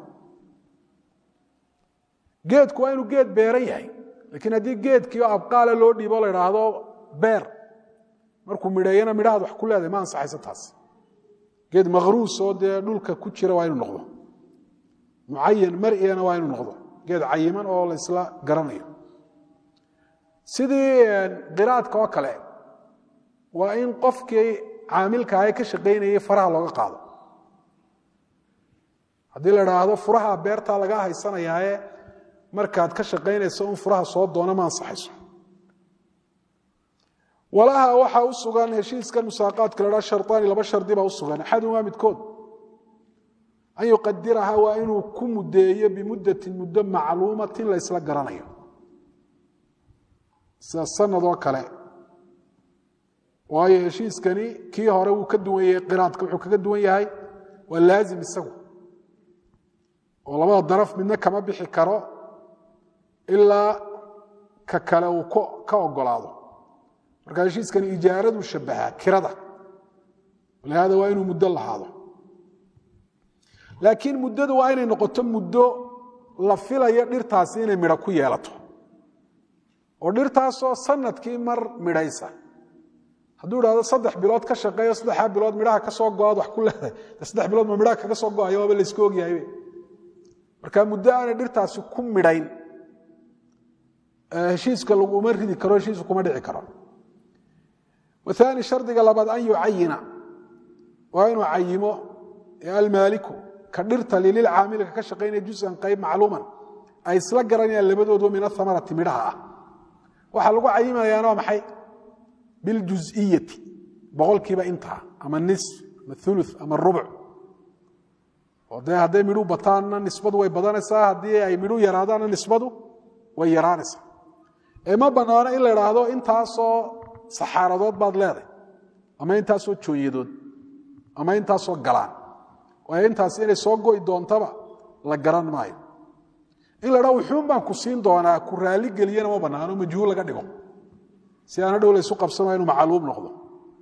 geedku waa inuu geed beeran yahay laakiin haddii geedkii oo abqaala loo dhiibo la idhaahdo beer markuu midheeyana midhahaad wax ku leedahay ma ansaxayso taas geed makhruus oo dee dhulka ku jira waa inuu noqdo mucayan mar'iyana waa inuu noqdo geed cayiman oo la isla garanayo sidii qiraadka oo kale waa in qofkii caamilka ahe ka shaqaynayay faraha looga qaado haddii la idhaahdo furaha beertaa lagaa haysanayaae markaad ka shaqaynayso un furaha soo doona ma ansaxayso walaha waxaa u sugan heshiiskan musaaqaadka la dhaa sharطaani laba shardi baa u sugan axadumaa midkood an yuqadiraha waa inuu ku mudeeyo bimuddatin muddo macluumatin la ysla garanayo sida sanad oo kale waayo heshiiskani kii hore wuu ka duwan yahay qiraadka wuxuu kaga duwan yahay waa laazim isagu oo labada daraf midna kama bixi karo ilaa ka kale uu ka ogolaado marka heshiiskani ijaaraduu shabahaa kirada lihaada waa inuu muddo lahaado laakiin muddadu waa inay noqoto muddo la filayo dhirtaasi inay midho ku yeelato oo dhirtaasoo sanadkii mar midhaysa hadduu idhahdo saddex bilood ka shaqeeyo saddexaa bilood midhaha ka soo go-aad wax ku leedahay de saddex bilood ma midhaha kaga soo go-ayo waaba layska ogyahaybe marka muddo aanay dhirtaasi ku midhayn heshiiska laguma ridi karo heshiisku kuma dhici karo waani shardiga labaad an yucayina waa inuu cayimo almaaliku ka dhirta lililcaamilka ka shaqaynaya jusan qayb macluuman ay isla garanayaan labadoodu min ahamarati midhaha ah waxaa lagu cayimayaana waa maxay biljuz'iyati boqolkiiba intaa ama nis ama ulu ama rubuc oo dee hadday midhu bataanna nisbadu way badanaysaa haddii ay midhu yaraadaanna nisbadu way yaraanaysaa ee ma bannaano in la idhaahdo intaasoo saxaaradood baad leeday ama intaasoo jooyadood ama intaasoo galaan waayo intaas inay soo go'i doontaba la garan maayo in la dhaa wuxuun baan ku siin doonaa ku raalli geliyana ma bannaano majhuul laga dhigo si aana dhow laysu qabsamayo inuu macluum noqdo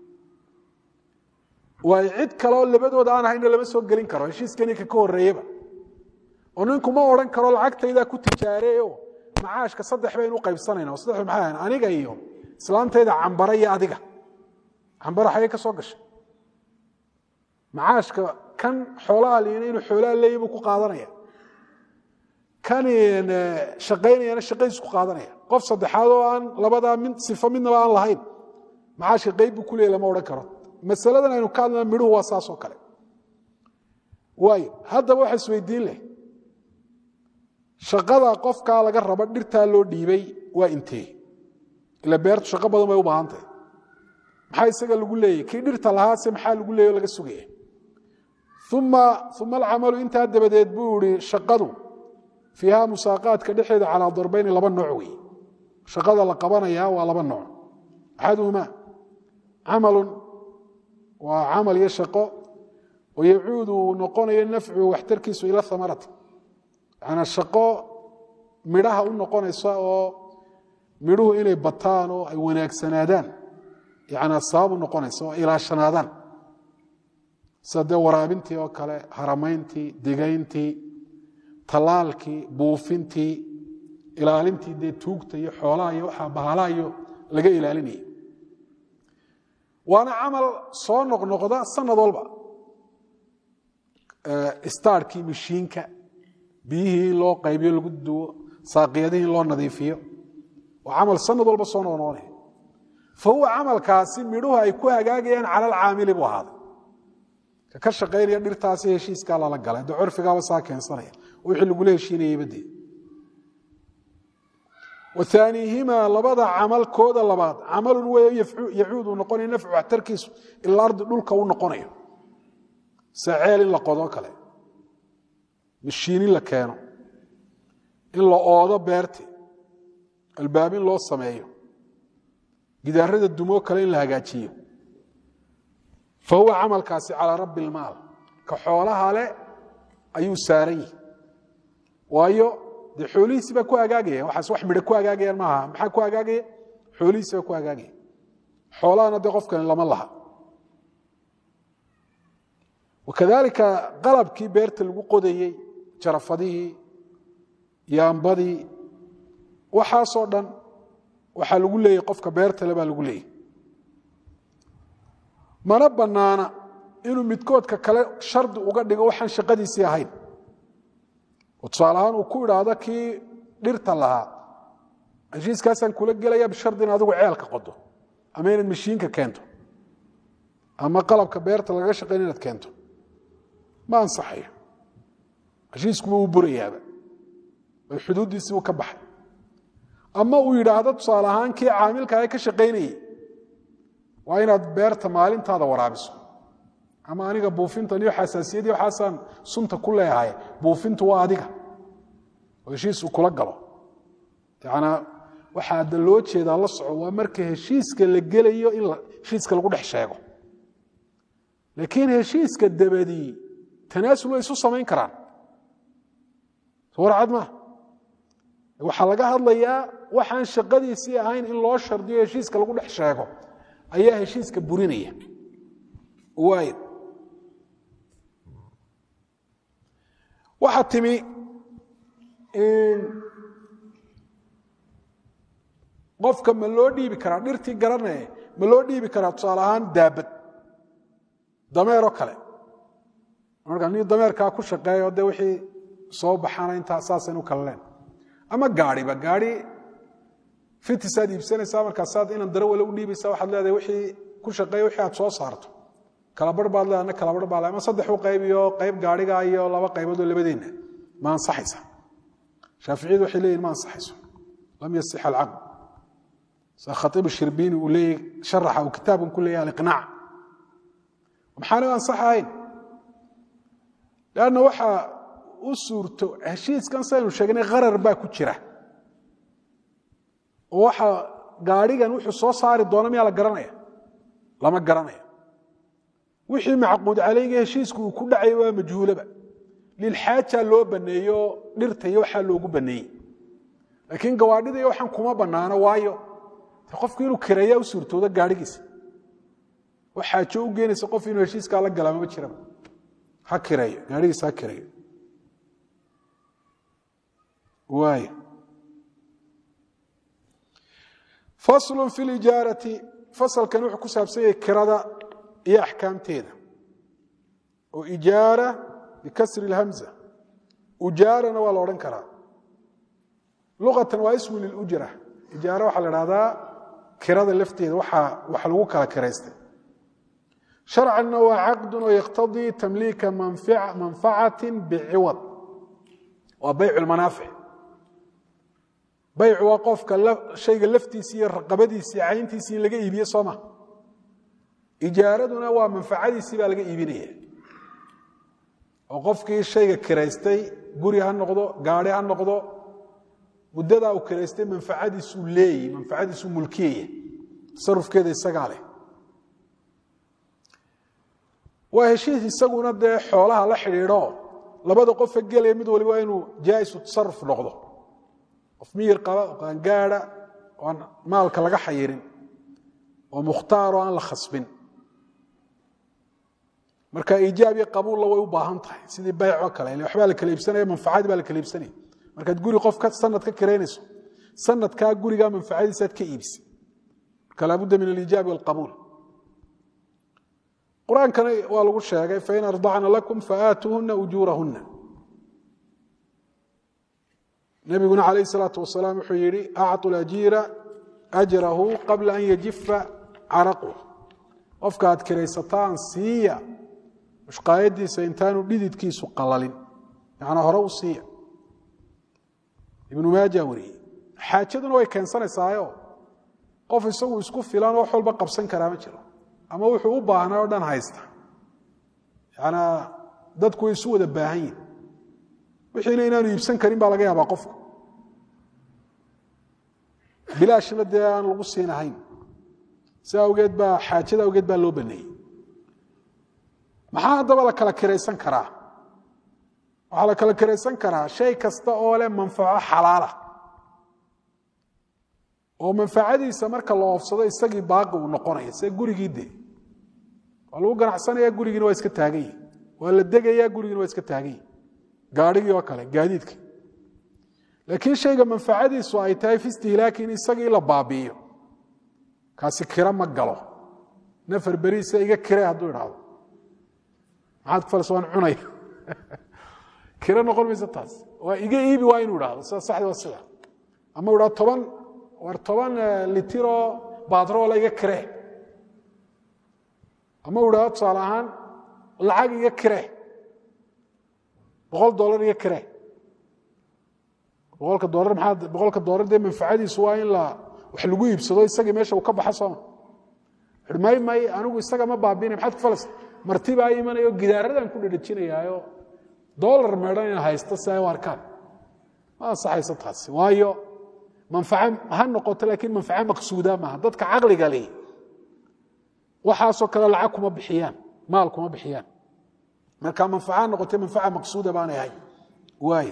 waayo cid kaleoo labadooda aan ahayna lama soo gelin karo heshiiskani ka ka horreeyeba oo ninku ma odhan karo lacagtaydaa ku tijaareeyo macaashka saddex baynu u qaybsanayna oo saddex maxay ahayn aniga iyo islaantayda cambara iyo adiga cambara xagee ka soo gashay macaashka kan xoolaha liina inuu xoolaha leeya buu ku qaadanaya kan shaqaynayana shaqadiisu ku qaadanaya qof saddexaad oo aan labadaa mid sifo midnaba aan lahayn macaashka qayb buu ku leeyay lama odhan karo masaladan aynu ka hadlana midhuhu waa saas oo kale waayo haddaba waxa isweydiin leh shaqada qofkaa laga rabo dhirtaa loo dhiibay waa intee ila beertu shaqo badan bay u baahan tahay maxaa isaga lagu leeyay kii dhirta lahaase maxaa lagu leeyay o laga sugaya uma uma alcamalu intaa dabadeed buu ihi shaqadu fiiha musaaqaadka dhexeeda calaa darbeyni laba nooc wey shaqada la qabanayaa waa laba nooc axaduhumaa camalun waa camal iyo shaqo oo yacuudu uu noqonayo nafcuhu waxtarkiisu ila amarati yanaa shaqo midhaha u noqonaysa oo midhuhu inay bataan oo ay wanaagsanaadaan yanaa sabab u noqonaysa oo ilaashanaadaan sida dee waraabintii oo kale haramayntii digayntii tallaalkii buufintii ilaalintii dee tuugta iyo xoolaha iyo waxaa bahalaha iyo laga ilaalinayay waana camal soo noqnoqda sanad walba staarkii mashiinka biyihii in loo qaybiyo lagu duwo saaqiyadihii in loo nadiifiyo waa camal sanad walba soo noqnoqonaya fa huwa camalkaasi midhuhu ay ku hagaagayaan cala alcaamili buu ahaaday ka ka shaqaynaya dhirtaasi heshiiskaa lala galay de curfigaaba saa keensanaya wixii lagula heshiinayay badee waaniihimaa labada camalkooda labaad camalun wey yacuudu noqonaya nafcu waxtarkiisu ila ardi dhulka u noqonayo saceel in la qodoo kale mashiin in la keeno in la oodo beerti albaab in loo sameeyo gidaarada dumoo kale in la hagaajiyo fa huwa camalkaasi calaa rabbi ilmaal ka xoolaha leh ayuu saaran yihi waayo dee xoolihiisi baa ku hagaagaya waxaas wax midho ku hagaagayaan maaha maxaa ku hagaagaya xoolihiisi baa ku hagaagaya xoolahana dee qofkani lama laha wakadalika qalabkii beerta lagu qodayey jarafadihii yaambadii waxaasoo dhan waxaa lagu leeyay qofka beertale baa lagu leeyay mana bannaana inuu midkoodka kale shardi uga dhigo waxaan shaqadiisii ahayn oo tusaale ahaan uu ku idhaahdo kii dhirta lahaa heshiiskaasaan kula gelaya bishardi in adigu ceelka qodo ama inaad mashiinka keento ama qalabka beerta lagaga shaqayn inaad keento ma ansaxayo heshiiskuba uu burayaaba oo xuduuddiisii uu ka baxay ama uu yidhaahdo tusaale ahaan kii caamilkaaga ka shaqaynayey waa inaad beerta maalintaada waraabiso ama aniga buufintan iyo xasaasiyadii waxaasaan sunta ku leeyahay buufintu waa adiga oo heshiis uu kula galo yanaa waxaa da loo jeedaa la soco waa marka heshiiska la gelayo in heshiiska lagu dhex sheego laakiin heshiiska dabadii tanaasul way isu samayn karaan warcad maa waxaa laga hadlayaa waxaan shaqadiisii ahayn in loo shardiyo heshiiska lagu dhex sheego ayaa heshiiska burinaya waay waxaa timi qofka ma loo dhiibi karaa dhirtii garanaye ma loo dhiibi karaa tusaale ahaan daabad dameeroo kale marka nin dameerkaa ku shaqeeyo de wixii soo baxana intaa saasan u kala leen ama gaariba gaari fitisaad iibsanaysaa markaasaad inaan darawale u dhiibaysa waxaad leedahay wixii ku shaqeeya wixii aad soo saarto kalabarh baad leedahay ana kalabarh baa le ama saddex u qayb iyo qayb gaariga iyo laba qaybood oo labadeenna ma ansaxaysa shaaficiyadu waxay leeyihin ma ansaxayso lam yasix alcaqd sa khaiib shirbiini uu leeyay sharaxa uu kitaabkan ku leeyahay aliqnaac maxaana ansaxahayn leanna waxaa u suurto heshiiskan saynu sheegnay qarar baa ku jira oo waxa gaadhigan wuxuu soo saari doona miyaa la garanaya lama garanaya wixii macquud calayga heshiisku uu ku dhacay waa majhuulaba lilxaaja loo baneeyo dhirta iyo waxaa loogu baneeyey laakiin gawaadhida iyo waxaan kuma banaano waayo qofku inuu kireeyaa u suurtoodo gaadhigiisa oo xaajo u geenaysa qof inuu heshiiskaa la galaa mama jiraba ha kireeyo gaadhigiisa ha kireeyo waay faslu fi lijaarati fasalkan wuxuu ku saabsan yahay kirada iyo axkaamteeda oo ijaara bikasri اlhamza ujaarana waa la odhan karaa luqatan waa ismu lilujra ijaaro waxaa la dhahdaa kirada lafteeda waxa wax lagu kala kiraystay sharcanna waa caqdun oo yaqtadii tamliika manfacati biciwad waa bayc lmanaafic baycu waa qofka shayga laftiisi iyo raqabadiisi cayntiisi in laga iibiye sooma ijaaraduna waa manfacadiisii baa laga iibinaya oo qofkii shayga kiraystay guri ha noqdo gaari ha noqdo muddadaa uu kiraystay manfacadiisuu leeyi manfacadiisuu mulkiyaya tasarufkeeda isagaa leh waa heshiis isaguna dee xoolaha la xidhiidho labada qofa gelaya mid waliba waa inuu jaa'isu tasaruf noqdo qof miyir qaba oo qaangaada oo aan maalka laga xayirin oo mukhtaar oo aan la khasbin marka iijaab iyo qabuulla way u baahan tahay sidii baycoo kale ile waxbaa la kala iibsanaya manfacadii baa la kala iibsanaya markaad guri qof ka sanad ka kiraynayso sanadkaa gurigaa manfacadiisaad ka iibisay marka laabudda min aliijaabi walqabuul qur-aankana waa lagu sheegay fain ardacna lakum faaatuuhuna ujuurahuna nabiguna calayh salaatu wasalaam wuxuu yihi acطu ajiira ajrahu qabla an yajifa caraqu qofka aad kiraysataan siiya mushqaayadiisa intaanu dhididkiisu qalalin macnaa hore u siiya ibnu maaja wariyey xaajaduna way keensanaysaayo qof isagu isku filan oo wax walba qabsan karaa ma jiro ama wuxuu u baahnaa oo dhan haysta yanaa dadku way isu wada baahan yihin wixiina inaanu iibsan karin baa laga yaabaa qofku bilaashna dee aan lagu siinahayn si awgeed baa xaajada awgeed baa loo baneeyey maxaa haddaba la kala kiraysan karaa waxaa la kala kiraysan karaa shay kasta oo leh manfaco xalaala oo manfacadiisa marka la oofsado isagii baaqi uu noqonaya see gurigii de waa lagu ganacsanaya gurigiina waa iska taagan yihi waa la degayaa gurigiina waa iska taagan yihi gaadhigii oo kale gaadiidka laakiin shayga manfacadiisu ay tahay fi istihlaaki in isagii la baabi'iyo kaasi kiro ma galo nafar beriisa iga kire hadduu idhaahdo maxaad ku falas waan cunaya kiro noqon mayso taas waa iga iibi waa inuu idhaahdo sida saxdi waa sida ama u idhahdo toban war toban litiroo baadroola iga kire ama u idhahdo tusaale ahaan lacag iga kire boqol dolar iga kire boqolka dolar maxaa boqolka dolar dee manfacadiisu waa in la wax lagu iibsado isagii meesha uu ka baxa sooma may may anigu isaga ma baabinay maxaad ku falas marti baa imanayo gidaaradan ku dhedhejinayaayo dolar meedhan in haysto si ay u arkaan ma ansaxayso taasi waayo manfaco ha noqoto laakiin manfaco maqsuuda maaha dadka caqliga leh waxaasoo kale lacag kuma bixiyaan maal kuma bixiyaan marka manfaca noqotay manfaca maqsuuda baanay ahayn waay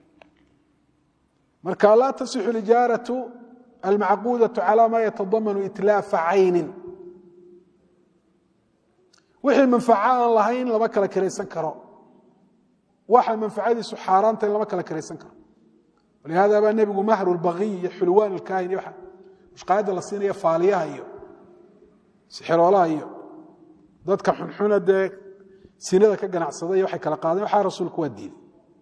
marka laa tasixu lijaaratu almacquudatu calaa maa yatadamanu itlaafa caynin wixii manfaco aan lahayn lama kala kiraysan karo waxa manfacadiisu xaaraanta in lama kala kiraysan karo walihada baa nebigu mahru lbagiy iyo xulwaan alkaahin iyo mushqaayadda la siinaya faaliyaha iyo sixiroolaha iyo dadka xunxuna dee sinada ka ganacsada iyo waxay kala qaadeen waxaa rasuulku waa diiday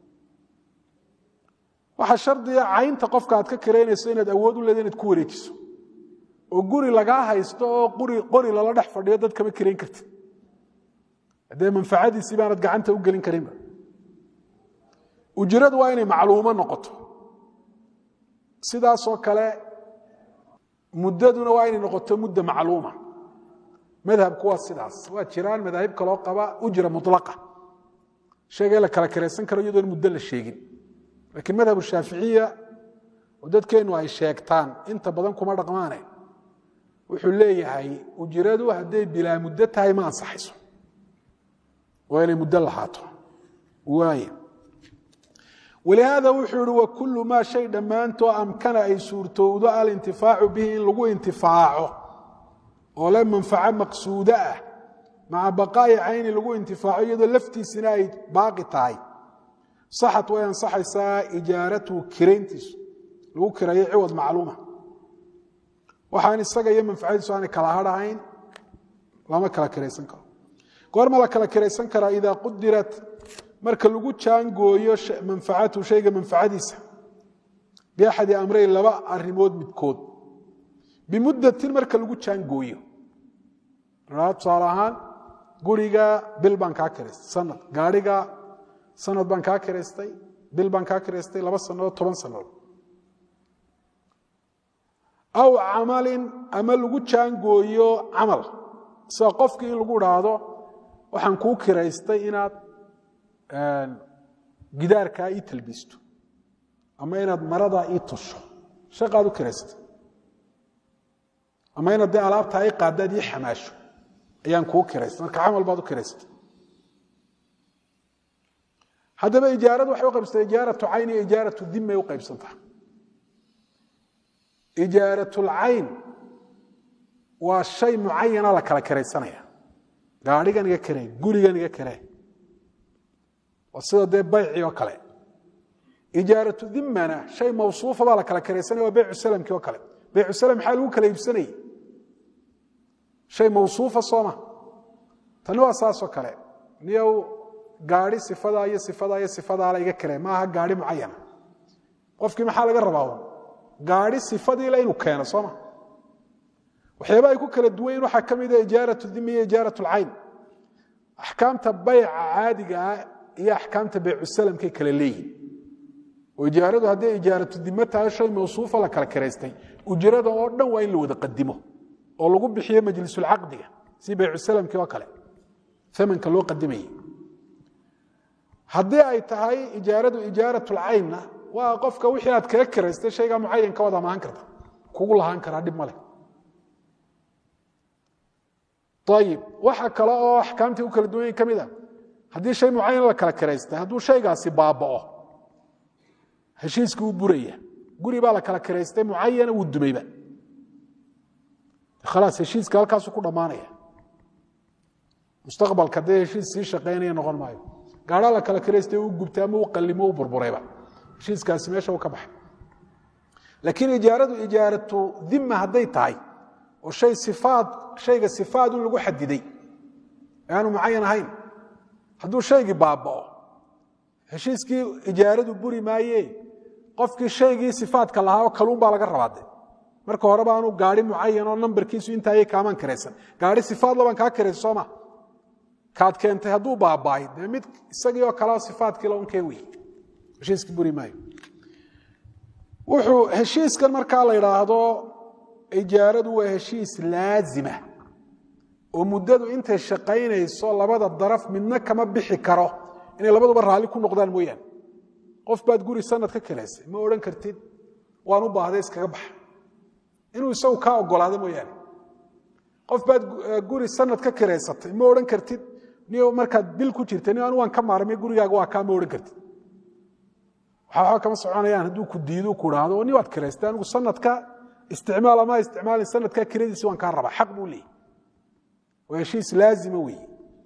waxaa shardiga caynta qofka aad ka kiraynayso inaad awood u leeda inaad ku wareejiso oo guri lagaa haysto oo qori lala dhex fadhiyo dad kama kirayn karti haddee manfacadiisii baanad gacanta u gelin karinba ujiradu waa inay macluumo noqoto sidaasoo kale muddaduna waa inay noqoto mudda macluuma madhabku waa sidaas waa jiraan madaahib kaloo qaba ujra mulaqa sheegay la kala kiraysan karo iyadoon muddo la sheegin laakiin madhab shaaficiya oo dadkeennu ay sheegtaan inta badan kuma dhaqmaane wuxuu leeyahay ujiradu hadday bilaa muddo tahay ma ansaxayso waa inay muddo lahaato waay walihaada wuxuu ihi wakulu maa shay dhammaantoo amkana ay suurtowdo alintifaacu bihi in lagu intifaaco oo le manfaco maqsuudo ah maca baqaa'i cayni lagu intifaaco iyadoo laftiisina ay baaqi tahay saxat way ansaxaysaa ijaaratuhu kirayntiisu lagu kirayo ciwad macluuma waxaan isaga iyo manfacadiisu aanay kala hadhahayn lama kala kiraysan karo goorma la kala kiraysan karaa idaa qudirat marka lagu jaangooyo manfacatu shayga manfacadiisa biaxadi amreyn laba arimood midkood bimuddatin marka lagu jaangooyo tusaale ahaan guriga bil baan kaa kiraystay sanad gaadhiga sanad baan kaa kiraystay bil baan kaa kiraystay laba sannadood toban sannadood aw camalin ama lagu jaangooyo camal sida qofkii in lagu dhaahdo waxaan kuu kiraystay inaad gidaarkaa ii talbiisto ama inaad maradaa ii tusho shaqaad u kiraystay ama inaad dee alaabtaa i qaadaad ii xamaasho ayaan kuu kiraystay marka camal baad u kiraystay haddaba ijaaradu waxay u qaybsata ijaaratu cayn iyo ijaaratu dimay u qaybsantaha ijaaratlcayn waa shay mucayana la kala kiraysanaya gaadhigan iga kare gurigan iga kare waa sida dee bayci oo kale ijaaratu dimana shay mawsuufa baa la kala kiraysanaya waa beycu salamkii oo kale beycu salam maxaa lagu kala iibsanayay shay mawsuufa sooma tani waa saasoo kale niyow gaadhi sifadaa iyo sifadaa iyo sifadaala iga kare maaha gaadhi mucayana qofkii maxaa laga rabaa gaadhi sifadiila inuu keeno sooma waxyaaba ay ku kala duwanyiin waxaa ka mida ijaaratu dimi iyo ijaarat lcayn axkaamta bayca caadiga ah iyo axkaamta beycu salamkay kala leeyihin oo ijaaradu hadday ijaaratu dimo tahay shay mawsuufa la kala kiraystay ujrada oo dhan waa in la wada qadimo oo lagu bixiyo majlisulcaqdiga si beycu salamkii oo kale amanka loo qadimayay haddii ay tahay ijaaradu ijaaratlcaynna waa qofka wixii aad kaga kiraystay shaygaa mucayanka waad amahan karta kugu lahaan karaa dhib maleh ayib waxa kale oo axkaamtii u kala duwanyin ka mid a haddii shay mucayan la kala kiraystay hadduu shaygaasi baaba'o heshiiskii u buraya guri baa la kala kiraystay mucayana wuu dumayba khalaas heshiiska halkaasu ku dhammaanaya mustaqbalka dee heshiis sii shaqaynaya noqon maayo gaadhaa la kala kiraystay u gubtay ama u qallimo u burburayba heshiiskaasi meesha u ka baxay laakiin ijaaradu ijaaratu dima hadday tahay oo shay sifaad shayga sifaad un lagu xadiday aanu mucayan ahayn hadduu shaygii baaba'o heshiiskii ijaaradu buri maaye qofkii shaygii sifaadka lahaa oo kaluun baa laga rabaade marka hore baanu gaari mucayan oo nambarkiisu intaayay kaamaan kiraysan gaari sifaadla baan kaa kiraysa sooma kaad keentay hadduu baaba'ay dee mid isagii oo kaleo sifaadkiila un keen wey heshiiskii buri maayo wuxuu heshiiskan markaa la idhaahdo ijaaradu waa heshiis laazima oo muddadu intay shaqaynayso labada daraf midna kama bixi karo inay labaduba raalli ku noqdaan mooyaane qof baad guri sanad ka kiraysay ma odhan kartid waan u baahday iskaga baxa inuu isagu kaa ogolaado mooyaane qof baad guri sanad ka kiraysatay ma odhan kartid ni markaad bil ku jirta ni anu waan ka maarmay gurigaaga waa kaa ma odhan kartid waxba kama soconayaan hadduu ku diidu ku dhaahdo ni waad kiraystay anigu sanadka isticmaal ama isticmaalin sanadkaa kiradiisi waan kaa rabaa xaq buu leeyay waa heshiis laazima weeye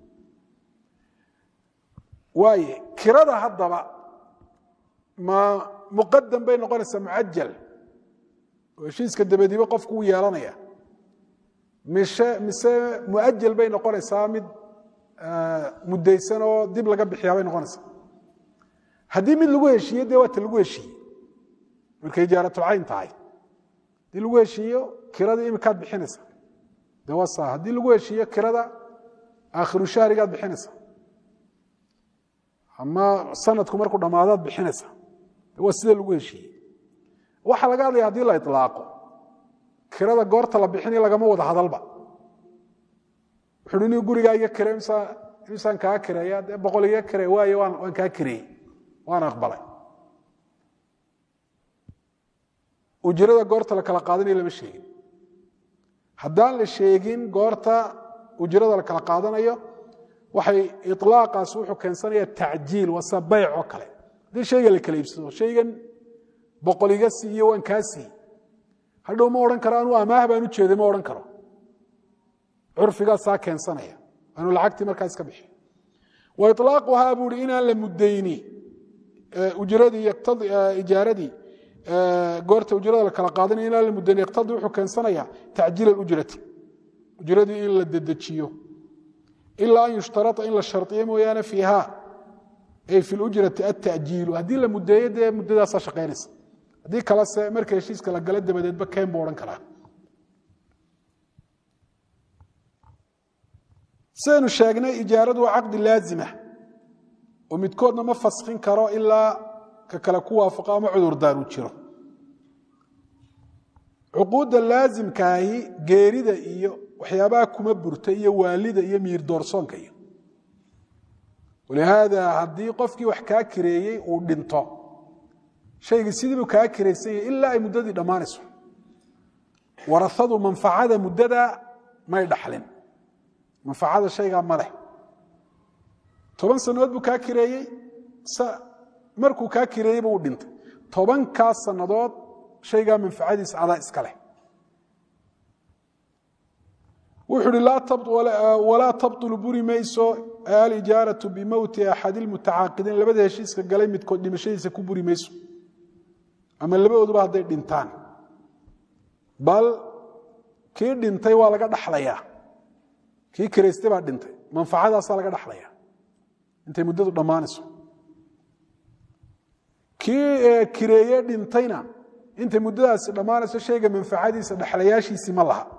waaye kirada haddaba ma muqadam bay noqonaysaa mucajal oo heshiiska dabadiiba qofku uu yeelanaya mise mise muajal bay noqonaysaa mid muddaysan oo dib laga bixiyaa bay noqonaysaa haddii mid lagu heshiiye dee waata lagu heshiiye markay ijaaratulcayn tahay haddii lagu heshiiyo kiradii imikaad bixinaysa de waa saa haddii lagu heshiiyo kirada aakhiru shahrigaad bixinaysa ama sanadku markuu dhammaadaad bixinaysa de waa sida lagu heshiiye waxaa laga hadlaya haddii la ilaaqo kirada goorta la bixinayo lagama wada hadalba wuxuu ni gurigaa iga kire imsaan kaa kireeya dee boqol iga kire waayo waan kaa kireeyey waan aqbalay ujrada goorta la kala qaadanayo lama sheegin haddaan la sheegin goorta ujrada la kala qaadanayo waxay ilaaqaas wuxuu keensanaya tacjiil wase bayc oo kale haddii shayga la kala iibsado shaygan boqol iga siiyo waan kaa siiy hadhow ma odhan karo anuu amaah baan u jeeday ma odhan karo curfigaasaa keensanaya anu lacagtii markaa iska bixi wa ilaaquhaa buu hi inaan la muddayni ujradii ijaaradii goorta ujrada la kala qaadanaya inaan la mudayni yaqtadii wuxuu keensanaya tacjiil alujrati ujradii in la dedejiyo ilaa an yushtarata in la shardiyo mooyaane fiiha ay fi lujrati atajiilu haddii la mudeeyo dee muddadaasaa shaqaynaysa haddii kalese marka heshiiska la galo dabadeedba keen buu odhan karaa sidaynu sheegnay ijaaradu waa caqdi laazima oo midkoodna ma faskin karo ilaa ka kale ku waafaqo ama cudurdaar uu jiro cuquudda laazimkaahi geerida iyo waxyaabaha kuma burta iyo waalida iyo miir doorsoonka iyo walihaada haddii qofkii wax kaa kireeyey uu dhinto shaygii sidiibuu kaa kiraysan yahay ilaa ay muddadii dhammaanayso warasadu manfacada muddada may dhaxlin manfacada shaygaa ma leh toban sannadood buu kaa kireeyey markuu kaa kireeyeyba uu dhintay tobankaas sannadood shaygaa manfacadiisa adaa iska leh wuxuu uhi walaa tabطulu buri mayso alijaaraةu bimowti axad اlmutacaaqidiin labada heshiiska galay midkood dhimashadiisa ku buri mayso ama labadooduba hadday dhintaan bal kii dhintay waa laga dhaxlayaa kii kiraystay baa dhintay manfacadaasaa laga dhaxlaya intay muddadu dhammaanayso kii kireeye dhintayna intay muddadaasi dhammaanayso shayga manfacadiisa dhexlayaashiisii ma laha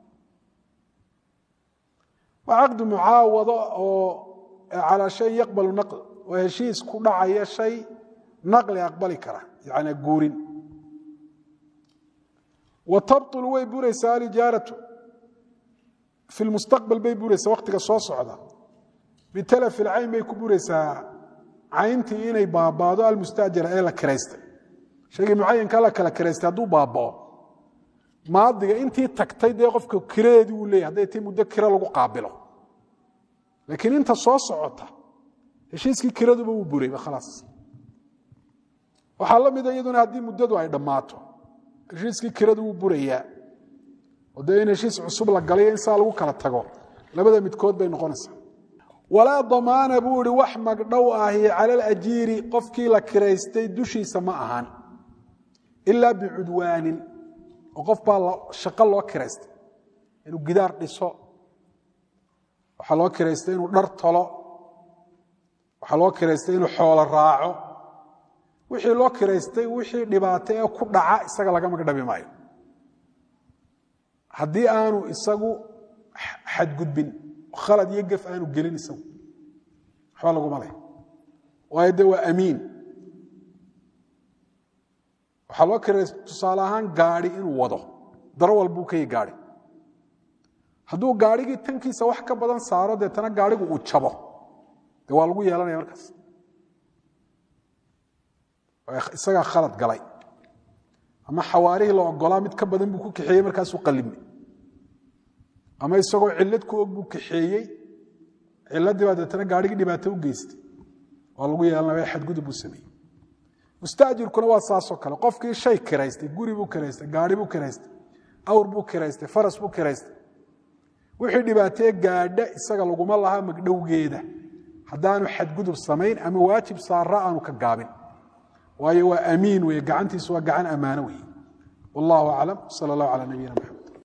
waa caqdi mucaawado oo calaa shay yaqbalu naql waa heshiis ku dhacaya shay naqli aqbali kara yani guurin wa tabطulu way buraysaa alijaaratu fi lmustaqbal bay buraysaa waktiga soo socda bitalafi lcayn bay ku buraysaa cayntii inay baabaado almustaajara ee la kiraystay shaygii mucayanka la kala kiraystay hadduu baabao maadiga intii tagtay dee qofka kiradeedii uu leeyahy hadday tii muddo kiro lagu qaabilo laakiin inta soo socota heshiiskii kiraduba wuu burayba khalaas waxaa la mida iyaduna haddii muddadu ay dhammaato heshiiskii kiradu wuu burayaa oo dee in heshiis cusub la galayo in saa lagu kala tago labada midkood bay noqonaysaa walaa damaana buu ihi wax magdhow ahi cala alajiiri qofkii la kiraystay dushiisa ma ahan ilaa bicudwaanin oo qof baa shaqo loo kiraystay inuu gidaar dhiso waxaa loo kiraystay inuu dhar tolo waxaa loo kiraystay inuu xoolo raaco wixii loo kiraystay wixii dhibaato ee ku dhaca isaga laga magdhabi maayo haddii aanu isagu xadgudbin khalad iyo gef aanu gelin isagu waxba laguma leh waayo de waa amiin waxaa loo kiraystay tusaale ahaan gaadi inuu wado darawal buu ka yahi gaadi hadduu gaadhigii tankiisa wax ka badan saaro deetana gaadhigu uu jabo de waa lagu yeelanaya markaas isagaa khalad galay ama xawaarihii la ogolaa mid ka badan buu ku kaxeeyey markaasuu qallimay ama isagoo cillad ku og buu kaxeeyey ciladii baa deetana gaadhigii dhibaato u geystay waa lagu yeelanaya xadgudub buu sameeyey mustaajirkuna waa saasoo kale qofkii shay kiraystay guri buu kiraystay gaadhi buu kiraystay awr buu kiraystay faras buu kiraystay wixii dhibaatee gaadha isaga laguma laha magdhowgeeda haddaanu xadgudub samayn ama waajib saara aanu ka gaabin waayo waa amiin weye gacantiisu waa gacan ammaano weye wallahu aclam sal allah calaa nabiyina maxamed